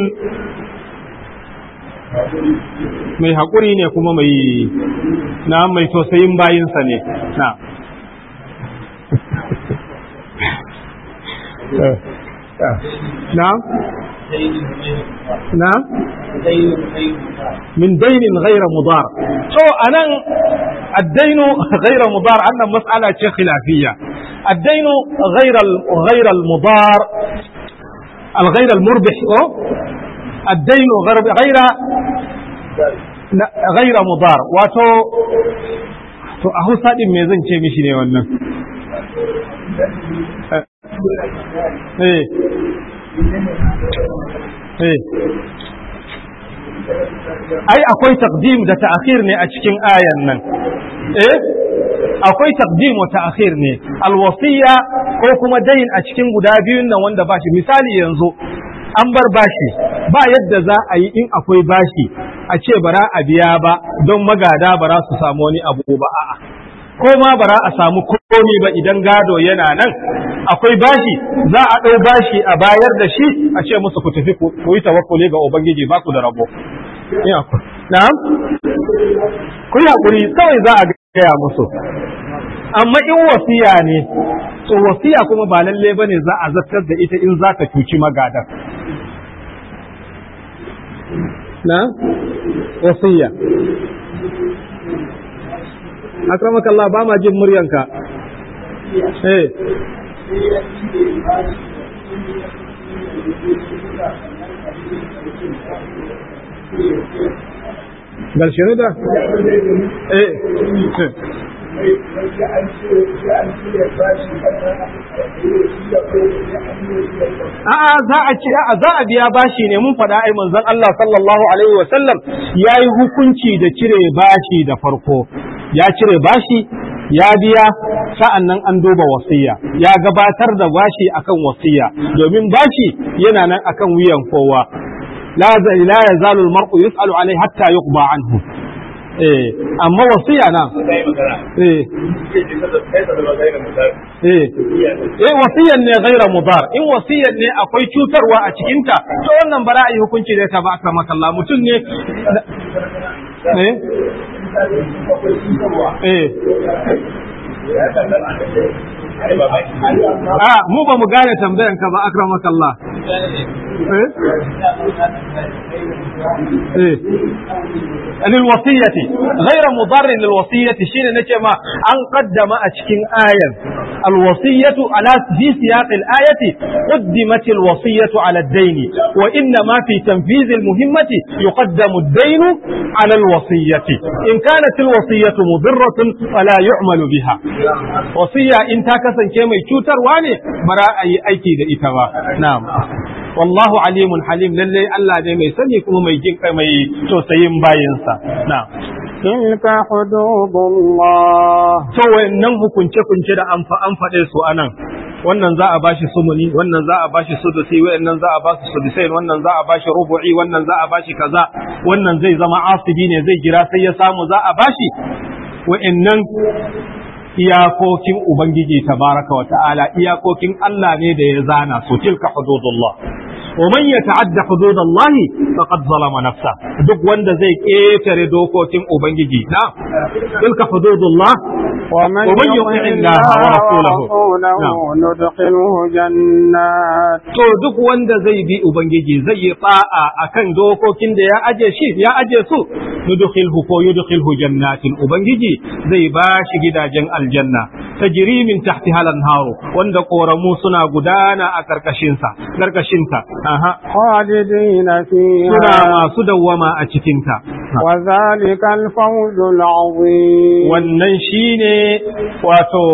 mai haƙuri ne kuma mai na mai tausayin bayinsa ne na na na من دين غير مضار so anan الدين غير مضار عندنا مسألة خلافية الدين غير غير المضار الغير المربح الدين غير غير غير مضار wato to a hausa din me zan ce mishi ne wannan eh eh ai akwai taqdim da ta'khir ne a cikin ayan nan eh akwai taqdim wa ta'khir ne alwasiya ko kuma dain a cikin guda biyun nan wanda bashi misali yanzu an bar bashi ba yadda za a yi in akwai bashi a ce bara a biya ba don magada bara su samu wani abu ba a'a ko ma bara a samu komi ba idan gado yana nan akwai bashi za a ɗau bashi a bayar da shi a ce musu ku tafi ku yi tawakkuli ga ubangiji ba ku da rabo na'am ku yi hakuri kawai za a gaya musu amma in wasiya ne to wasiya kuma ba lalle bane za a zartar da ita in za ka cuci magadan na wasiya akramaka Allah ba ma jin muryanka eh Galshinu da? Eh. A'a za a ce a'a za a biya bashi ne mun faɗa ai manzon Allah sallallahu alaihi wa sallam yayi hukunci da cire bashi da farko ya cire bashi ya biya sa'an nan an duba wasiya ya gabatar da bashi akan wasiya domin bashi yana nan akan wuyan kowa la la yazalu al-mar'u yus'alu alayhi hatta yuqba anhu eh amma wasiya na eh eh eh wasiyan ne ghaira mudar in wasiyan ne akwai cutarwa a cikin ta to wannan bara yi hukunci da ta ba aka makalla mutum ne eh eh a mu ba mu gane tambayan ka ba akramaka Allah eh eh للوصية غير مضر للوصية شين نكما أن قدم أشكين آية الوصية على في سياق الآية قدمت الوصية على الدين وإنما في تنفيذ المهمة يقدم الدين على الوصية إن كانت الوصية مضرة فلا يعمل بها وصية إن تاكسا كما يشوتر واني براء أي أيكي إتوا نعم والله عليم حليم للي الله ne mai sani kuma mai jin mai tausayin bayinsa na'am تلك حدود الله to wayannan hukunce kunce da an an faɗe su anan wannan za a bashi sumuni wannan za a bashi sudusi wayannan za a ba su sudusai wannan za a bashi rubu'i wannan za a bashi kaza wannan zai zama asibi ne zai jira sai ya samu za a bashi wayannan iyakokin ubangiji tabaraka wa ta'ala iyakokin Allah ne da ya zana su tilka hududullah wa man yata'adda hududallahi faqad zalama nafsa duk wanda zai ketare dokokin ubangiji na tilka hududullah ومن ومن يطع يطع الله الله ورسوله. ورسوله نعم. ندخله جنات to duk wanda zai bi ubangiji zai yi ta'a akan dokokin da ya aje shi ya aje su yudkhilhu ko yudkhilhu jannatin ubangiji zai ba shi gidajen aljanna tajri min tahtiha al-anharu wanda koramu suna gudana a karkashin sa karkashin ta aha خالدين suna فيها masu dawwama a cikin ta وذلك الفوز العظيم wannan shine wato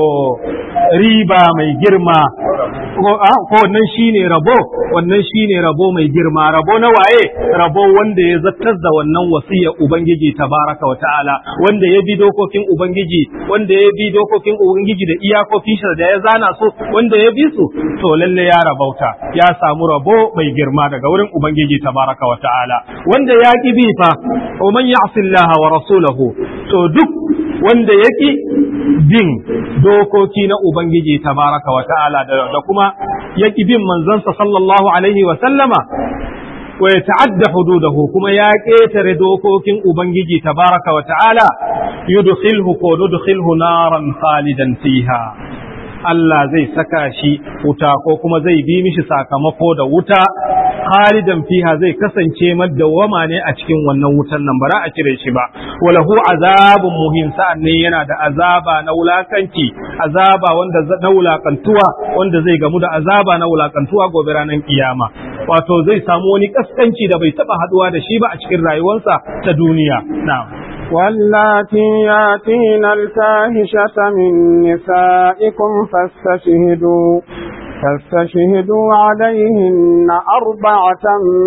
riba mai girma ko ah, ko wannan shine rabo wannan shine rabo mai girma rabo na waye rabo wanda ya zattar da wannan wasiyar ubangiji tabaraka wa ta'ala wanda ya bi dokokin ubangiji wanda ya bi dokokin ubangiji da iyakokin shi da ya zana su wanda ya bi su to lalle ya rabauta ya samu rabo mai girma daga wurin ubangiji tabaraka wa ta'ala wanda ya ki bi fa wa man ya'si Allah wa rasulahu to duk wanda ya ki bin dokoki na ubangiji tabaraka wa ta'ala da da kuma ya ki bin manzansa sallallahu alaihi wa sallama wa ya ta'adda hududahu kuma ya ƙetare dokokin ubangiji tabaraka wa ta'ala yudkhilhu ko nudkhilhu naran khalidan fiha Allah zai saka shi wuta ko kuma zai bi mishi sakamako da wuta khalidan fiha zai kasance madawama ne a cikin wannan wutan nan bara a cire shi ba walahu azabun muhim sa'an ne yana da azaba na wulakanci azaba wanda za- na wulakantuwa wanda zai gamu da azaba na wulakantuwa gobe ranar kiyama wato zai samu wani kaskanci da bai taba haduwa da shi ba a cikin rayuwarsa ta duniya na'am واللاتي ياتين الفاحشة من نسائكم فاستشهدوا فاستشهدوا عليهن أربعة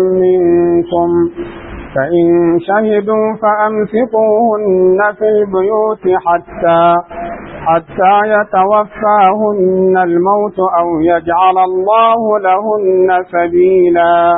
منكم فإن شهدوا فأمسكوهن في البيوت حتى حتى يتوفاهن الموت أو يجعل الله لهن سبيلا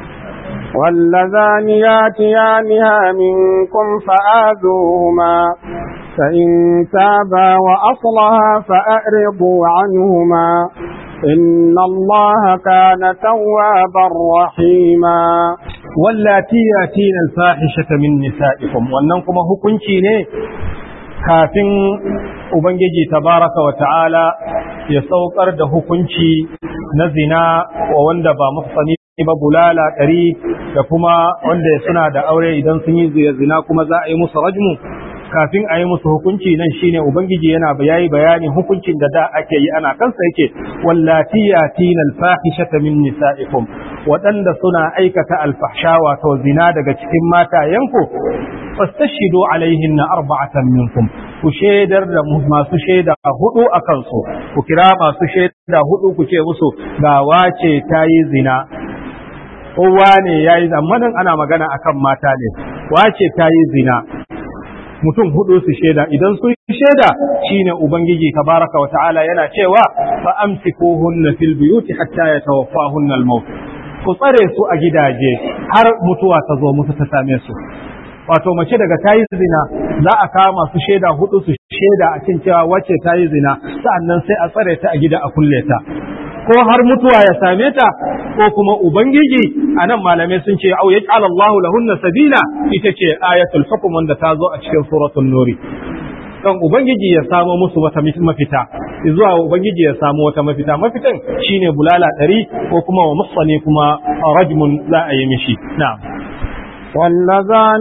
واللذان ياتيانها منكم فآذوهما فإن تابا وأصلها فأعرضوا عنهما إن الله كان توابا رحيما wallati yatina alfahishata min nisaikum wannan kuma hukunci ne kafin ubangiji tabaraka wa ta'ala ya saukar da hukunci na zina wa wanda ba muhsani ba bulala ɗari da kuma wanda suna da aure idan sun yi zina kuma za a yi musu rajmu kafin a yi musu hukunci nan shine ubangiji yana yayi bayanin hukuncin da da ake yi ana kansa yake wallati yatina alfahishata min nisaikum waɗanda suna aikata alfahsha wato zina daga cikin matayenku fastashidu alaihinna arba'atan minkum ku shaidar da masu shaida hudu a kansu ku kira masu shaida hudu ku ce musu ga wace ta yi zina kowa ne ya yi zamanin ana magana akan mata ne wace ta yi zina mutum hudu su shaida idan sun shaida shine ubangiji tabaraka wa ta'ala yana cewa fa amsikuhunna fil buyuti hatta yatawaffahunna al-maut ku tsare su a gidaje har mutuwa ta zo musu ta same su wato mace daga tayi zina za a kama su shaida hudu su shaida a cin cewa wacce tayi zina sa'annan sai a tsare ta a gida a kulle ta ko har mutuwa ya same ta ko kuma ubangiji anan malamai sun ce au yaj'al Allahu lahunna sabila ita ce ayatul hukm wanda ta zo a cikin suratul nuri don ubangiji ya samo musu wata mafita zuwa ubangiji ya samu wata mafita mafitan shine bulala ɗari ko kuma wa musani kuma rajmun za a yi mishi na'am واللذان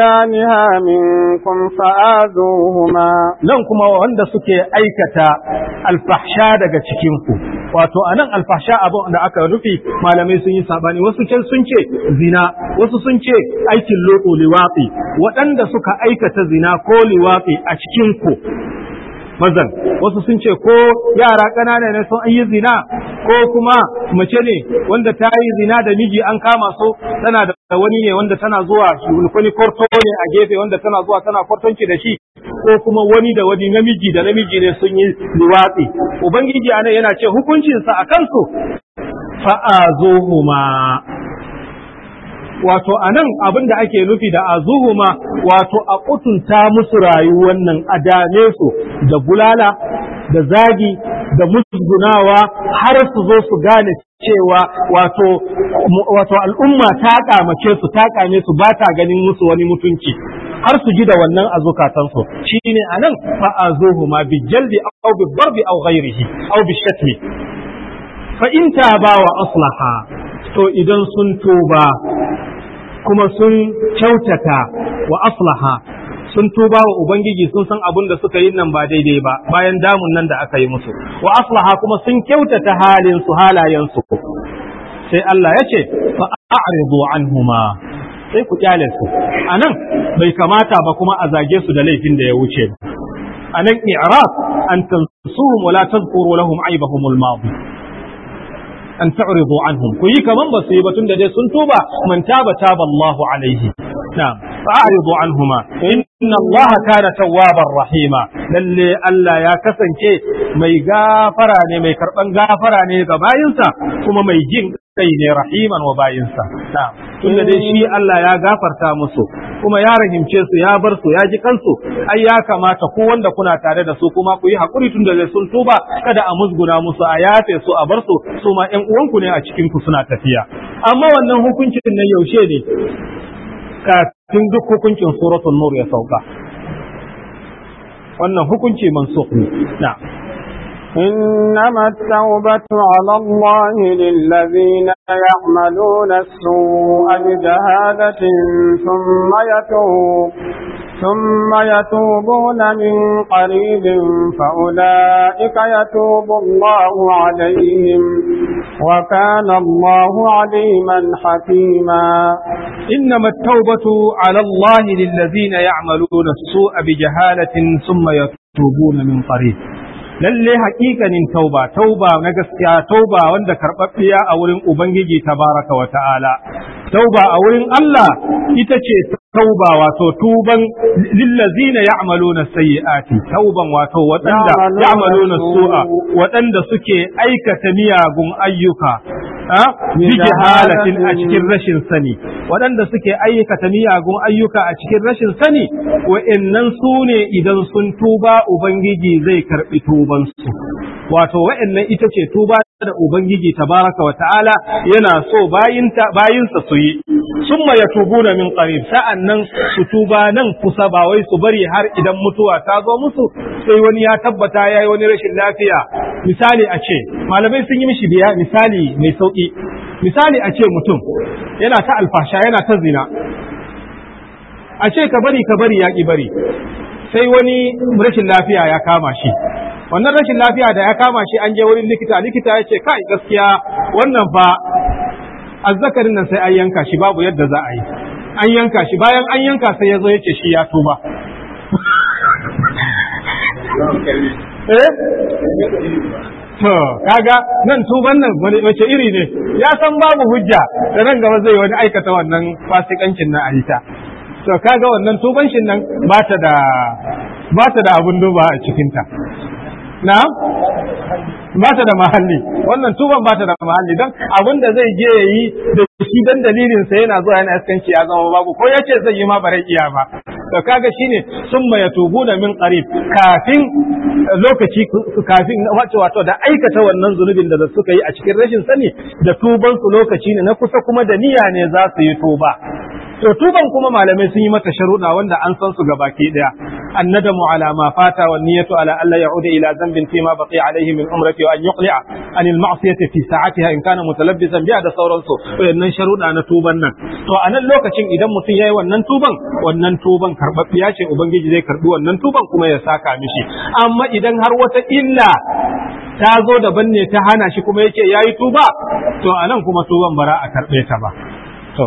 ياتيانها منكم فآذوهما nan kuma wanda suke aikata alfahsha daga cikin ku wato anan alfahsha abin da aka rufe malamai sun yi sabani wasu can sun ce zina wasu sun ce aikin loko liwafi waɗanda suka aikata zina ko liwafi a cikin ku mazan wasu sun ce ko yara ƙanana ne sun yi zina ko kuma mace ne wanda ta yi zina da miji an kama su tana da wani ne wanda tana zuwa wani kwarto ne a gefe wanda tana zuwa tana kwartonci da shi ko kuma wani da wani namiji da namiji ne sun yi liwatsi ubangiji anan yana ce hukuncinsa a kansu fa'azuhuma wato anan abin da ake nufi da azuhuma wato a kutunta musu rayuwar nan a dame su da bulala da zagi da musgunawa har su zo su gane cewa wato wato al'umma ta kamace su ta kame su ba ta ganin musu wani mutunci har su ji da wannan a zukatansu shine anan fa azuhuma bi jaldi aw bi darbi aw ghairihi aw bi shatmi fa in taba wa aslaha to idan sun tuba kuma sun kyautata wa aslaha sun tuba wa ubangiji sun san abin da suka yi nan ba daidai ba bayan damun nan da aka yi musu wa aslaha kuma sun kyautata halin su halayen su sai Allah ya ce fa a'ridu anhuma sai ku kyale su anan bai kamata ba kuma a zage su da laifin da ya wuce anan i'rab an tansuhum wa la tadhkuru lahum aibahum al-madi an ta'ridu anhum ku yi kaman ba su yi batun da dai sun tuba man taba taba Allahu alaihi na'am fa'ridu anhuma inna Allah kana tawwabar rahima lalle Allah ya kasance mai gafara ne mai karban gafara ne ga bayinsa kuma mai jin kai ne rahiman wa bayinsa na'am tunda dai shi Allah ya gafarta musu kuma ya rahimce su ya bar su ya ji kansu ai ya kamata ku wanda kuna tare da su kuma ku yi hakuri tunda dai sun tuba kada a musguna musu a yafe su a bar su su ma ƴan uwanku ne a cikin ku suna tafiya amma wannan hukuncin nan yaushe ne kafin duk hukuncin suratul nur ya sauka wannan hukunci mansukh ne na'am إنما التوبة على الله للذين يعملون السوء بجهالة ثم يتوب ثم يتوبون من قريب فأولئك يتوب الله عليهم وكان الله عليما حكيما إنما التوبة على الله للذين يعملون السوء بجهالة ثم يتوبون من قريب lalle haƙiƙanin tauba tauba na gaskiya tauba wanda karɓaɓɓiya a wurin ubangiji tabaraka wa ta'ala tauba a wurin Allah ita ce tauba wato tuban lillazina ya'maluna sayyi'ati tauban wato waɗanda ya'maluna su'a waɗanda suke aikata miyagun ayyuka bi jahalatin a cikin rashin sani waɗanda suke aikata miyagun ayyuka a cikin rashin sani wa'annan su ne idan sun tuba ubangiji zai karɓi tubansu wato wa'annan ita ce tuba da ubangiji tabaraka wa ta'ala yana so bayinta bayinsa su yi summa yatubuna min qarib sa'annan su tuba nan kusa ba wai su bari har idan mutuwa ta zo musu sai wani ya tabbata yayi wani rashin lafiya misali a ce malamai sun yi mishi biya misali mai sauki misali a ce mutum yana ta alfasha yana ta zina a ce ka bari ka bari ya ki bari sai wani rashin lafiya ya kama shi wannan rashin lafiya da ya kama shi an je wurin likita likita ya ce kai gaskiya wannan fa azzakarin nan sai an yanka shi babu yadda za a yi an yanka shi bayan an yanka sai ya zo ya ce shi ya tuba eh to kaga nan tuban nan wace iri ne ya san babu hujja da nan gaba zai wani aikata wannan fasikancin na ayita to kaga wannan tuban shin nan ba ta da ba ta da abun duba a cikinta na ba ta da mahalli wannan tuban ba ta da mahalli don abin da zai je ya yi da shi dan dalilin sa yana zuwa yana iskanci ya zama babu ko ya ce zai yi ma bare iya ba to kaga shine summa yatubuna min qarib kafin lokaci kafin wato wato da aikata wannan zunubin da suka yi a cikin rashin sani da tuban su lokaci ne na kusa kuma da niyya ne za su yi tuba to tuban kuma malamai sun yi mata sharuɗa wanda an san su gabaki daya annadamu ala ma fata wa niyyatu ala alla ya'uda ila dhanbin fi ma baqiya alayhi min umrati wa an yuqli'a an al ma'siyati fi sa'atiha in kana mutalabbisan biha da sauransu wayannan sharuɗa na tuban nan to a nan lokacin idan mutum yayi wannan tuban wannan tuban karbabbiya ce ubangiji zai karbi wannan tuban kuma ya saka mishi amma idan har wata illa ta zo daban ne ta hana shi kuma yake yayi tuba to anan kuma tuban bara a karɓe ta ba to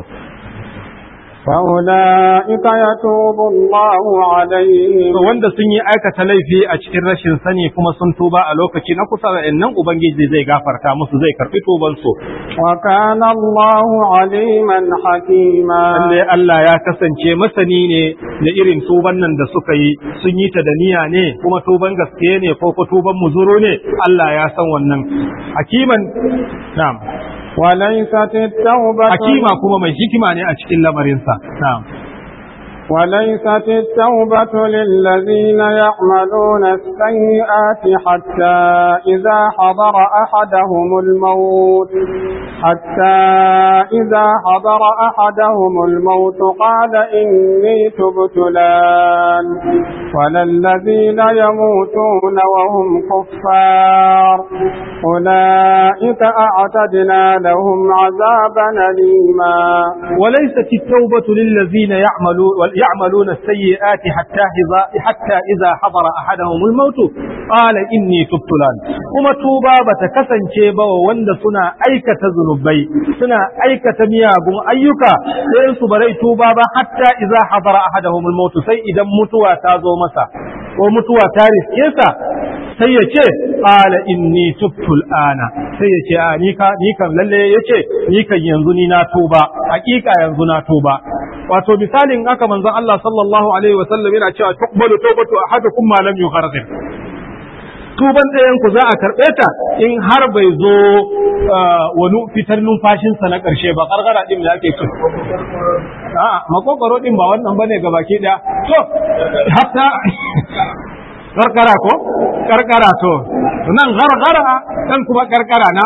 فأولئك يتوب الله عليهم wanda sun yi aikata laifi a cikin rashin sani kuma sun tuba a lokaci na kusa da nan ubangiji zai gafarta musu zai karbi tuban su وكان الله عليما حكيما lalle Allah ya kasance masani ne da irin tuban nan da suka yi sun yi ta da niyya ne kuma tuban gaske ne ko ko tuban muzuru ne Allah ya san wannan hakiman na'am وليست التوبة hakima kuma mai hikima ne a cikin lamarinsa na'am وليست التوبة للذين يعملون السيئات حتى إذا حضر أحدهم الموت حتى إذا حضر أحدهم الموت قال إني تبت الآن ولا الذين يموتون وهم كفار أولئك أعتدنا لهم عذابا أليما وليست التوبة للذين يعملون يعملون السيئات حتى إذا حتى إذا حضر أحدهم الموت قال إني تبت الآن كما توبا بتكسن شيبا ووند سنا أيكة ذنوبي سنا أيكة مياغم أيكا لين سبري توبا حتى إذا حضر أحدهم الموت سي إذا متوا تازو مسا ومتوا تاريخ كيسا sai ya ce ƙala inni tubtul ana sai ya ce a ni kan lalle ya ce ni kan yanzu ni na tuba hakika yanzu na tuba wato misalin aka manzon Allah sallallahu alaihi wa sallam yana cewa tuqbalu tawbatu ahadukum ma lam yughargir tuban ɗayan ku za a karɓe ta in har bai zo wani fitar numfashinsa na ƙarshe ba ƙarƙara ɗin da ake ci. A'a, makokoro ɗin ba wannan bane ga baki ɗaya. To, hatta karkara ko karkara to nan gargara kan kuma karkara na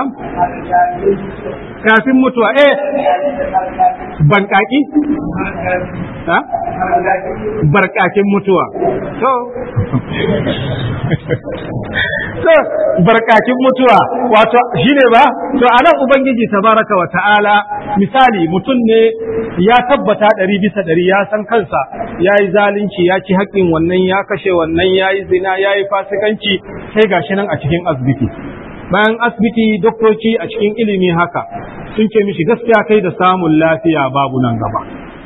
kafin mutuwa eh bankaki ha barkakin mutuwa to to barkakin mutuwa wato shine ba to anan ubangiji tabaraka wa ta'ala misali mutum ne ya tabbata ɗari bisa ɗari ya san kansa ya yi zalunci ya ci haƙƙin wannan ya kashe wannan ya yi zina ya yi fasikanci sai gashi nan a cikin asibiti bayan asibiti doktoci a cikin ilimi haka sun ce mishi gaskiya kai da samun lafiya babu nan gaba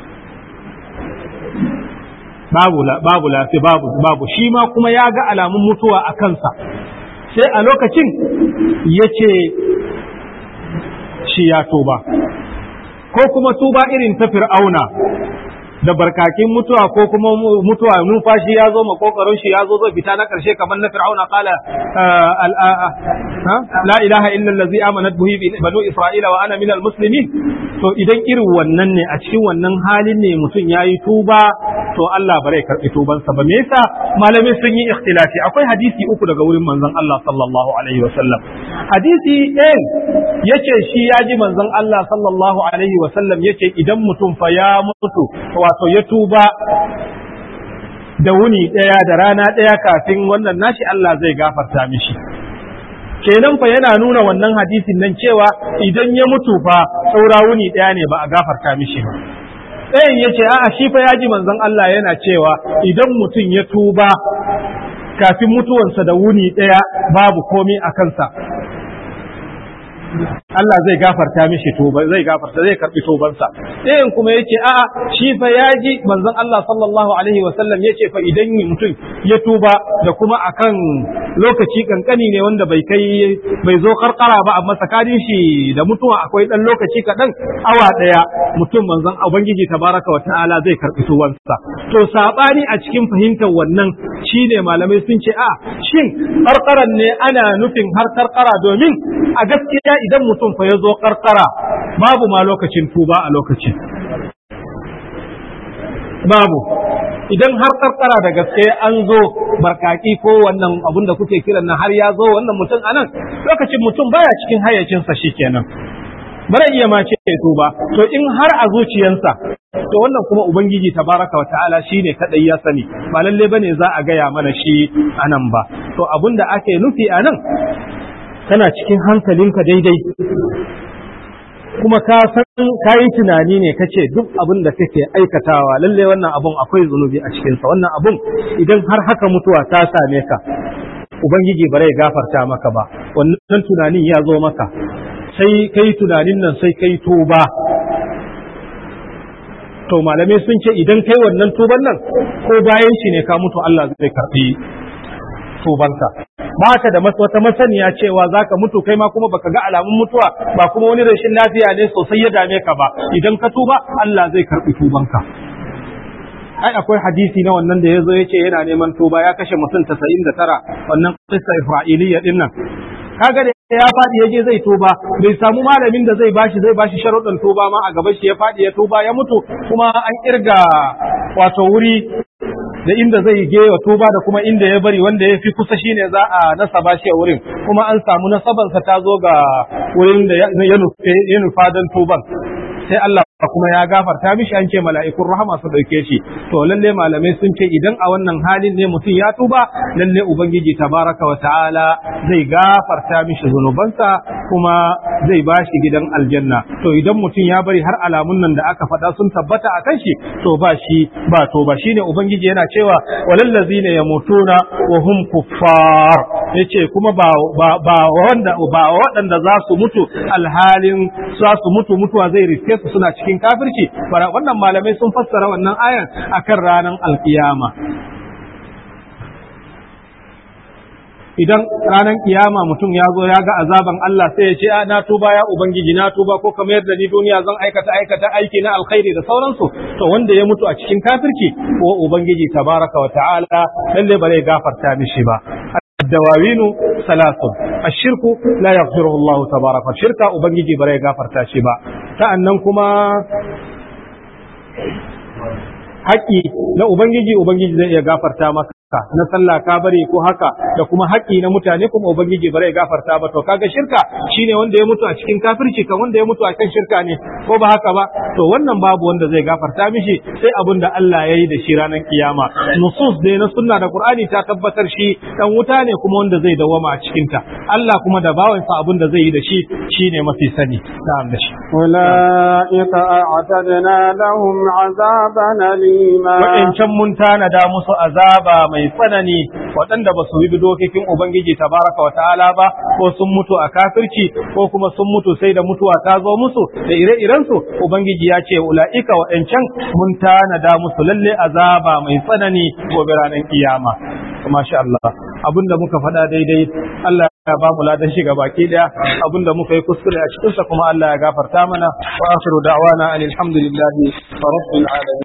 babu babu lafiya babu babu shi ma kuma ya ga alamun mutuwa a kansa sai a lokacin ya ce shi ya tuba ko kuma tuba irin ta fir'auna da barkakin mutuwa ko kuma mutuwa numfashi ya zo makokarin shi ya zo zai fita na karshe kamar na fir'auna qala la ilaha illa allazi amanat bihi banu isra'ila wa ana minal muslimin to idan irin wannan ne a cikin wannan halin ne mutum yayi tuba to Allah bare karbi tubansa ba me yasa malamai sun yi ikhtilafi akwai hadisi uku daga wurin manzon Allah sallallahu alaihi wasallam hadisi ɗin yace shi ya ji manzon Allah sallallahu alaihi wasallam yace idan mutum fa ya mutu wato ya tuba da wuni ɗaya da rana ɗaya kafin wannan nashi Allah zai gafarta mishi kenan fa yana nuna wannan hadisin nan cewa idan ya mutu fa saura wuni ɗaya ne ba a gafarta mishi ba ɗayan ya ce a'a shi fa ya ji manzon Allah yana cewa idan mutum ya tuba kafin mutuwansa da wuni ɗaya babu komi a kansa Allah zai gafarta mishi tuba zai gafarta zai karbi tubansa ɗayan kuma yace a'a shi fa yaji manzon Allah sallallahu alaihi wa sallam yace fa idan mutum ya tuba da kuma akan lokaci kankani ne wanda bai kai bai zo karkara ba amma tsakanin shi da mutuwa akwai dan lokaci kaɗan awa ɗaya mutum manzon ubangiji tabaraka wa ta'ala zai karbi tubansa to sabani a cikin fahimtar wannan shine malamai sun ce a shin karkaran ne ana nufin har karkara domin a gaskiya idan mutum fa ya zo karkara babu ma lokacin tuba a lokacin babu idan har karkara da gaske an zo barkaki ko wannan abun da kuke kiran nan har ya zo wannan mutum anan lokacin mutum baya cikin hayyacinsa shikenan bara iya ma ce tuba to in har a zuciyansa to wannan kuma ubangiji tabaraka wa ta'ala shine kadai ya sani ba lalle bane za a gaya mana shi anan ba to abun da ake nufi anan kana cikin hankalinka daidai kuma ka san ka yi tunani ne ka ce duk abin da kake aikatawa lalle wannan abun akwai zunubi a cikinsa wannan abun idan har haka mutuwa ta same ka ubangiji bare ya gafarta maka ba wannan tunanin ya zo maka sai kai tunanin nan sai kai tuba to malamai sun ce idan kai wannan tuban nan ko bayan shi ne ka mutu Allah zai karbi tubanka ba ka da wata masaniya cewa zaka mutu kai ma kuma baka ga alamun mutuwa ba kuma wani rashin lafiya ne sosai ya dame ka ba idan ka tuba Allah zai karbi tubanka ai akwai hadisi na wannan da ya zo ya ce yana neman tuba ya kashe mutum tasa'in da tara wannan kissa isra'iliya din nan kaga da ya faɗi ya je zai tuba bai samu malamin da zai bashi zai bashi sharuɗin tuba ma a gaban shi ya faɗi ya tuba ya mutu kuma an kirga wato wuri da inda zai je wa tuba da kuma inda ya bari wanda ya fi kusa shine za a nasaba shi a wurin kuma an samu nasabansa ta zo ga wurin da ya nufa don tuban sai Allah kuma ya gafarta mishi an ce mala'ikun rahama su ɗauke shi to lalle malamai sun ce idan a wannan halin ne mutum ya tuba lalle ubangiji tabaraka wa ta'ala zai gafarta mishi zunubansa kuma zai ba shi gidan aljanna to idan mutum ya bari har alamun nan da aka faɗa sun tabbata a kan shi to ba shi ba to ba shine ubangiji yana cewa walallazina yamutuna wa hum kuffar yace kuma ba ba wanda ba waɗanda za su mutu alhalin za su mutu mutuwa zai riske su suna cikin kafirci wannan malamai sun fassara wannan ayan akan ranar alkiyama idan ranar kiyama mutum ya zo ya ga azaban Allah sai ya ce a na tuba ya ubangiji na tuba ko kamar yadda ni duniya zan aikata aikata aiki na alkhairi da sauransu to wanda ya mutu a cikin kafirci ko ubangiji tabaraka wa ta'ala lalle ba zai gafarta mishi ba الدواوين ثلاث الشرك لا يغفره الله تبارك الشرك ubangiji bare gafarta shi ba sa'annan kuma haƙi na ubangiji ubangiji zai iya gafarta maka na sallah ka bari ko haka da kuma haƙi na mutane kuma ubangiji bare gafarta ba to kaga shirka shine wanda ya mutu a cikin kafirci kan wanda ya mutu a kan shirka ne ko ba haka ba to wannan babu wanda zai gafarta mishi sai abin da Allah ya yi da shi ranar kiyama nusus dai na sunna da qur'ani ta tabbatar shi dan wuta ne kuma wanda zai dawama a cikin ta Allah kuma da bawansa abin da zai yi da shi shine mafi sani na'am da shi أولئك أعتدنا لهم عذابا أليما wa'incan mun tanada musu azaba mai tsanani waɗanda ba su bi dokokin Ubangiji tabaraka wa ta'ala ba ko sun mutu a kafirci ko kuma sun mutu sai da mutuwa ta zo musu da ire-irensu Ubangiji ya ce ula'ika waɗancan mun tanada musu lalle azaba mai tsanani gobe ranar kiyama. Masha Allah abinda muka faɗa daidai Allah ya ba mu ladan shiga baki daya abinda muka yi kuskure a cikinsa kuma Allah ya gafarta mana wa akhiru da'wana alhamdulillahi rabbil alamin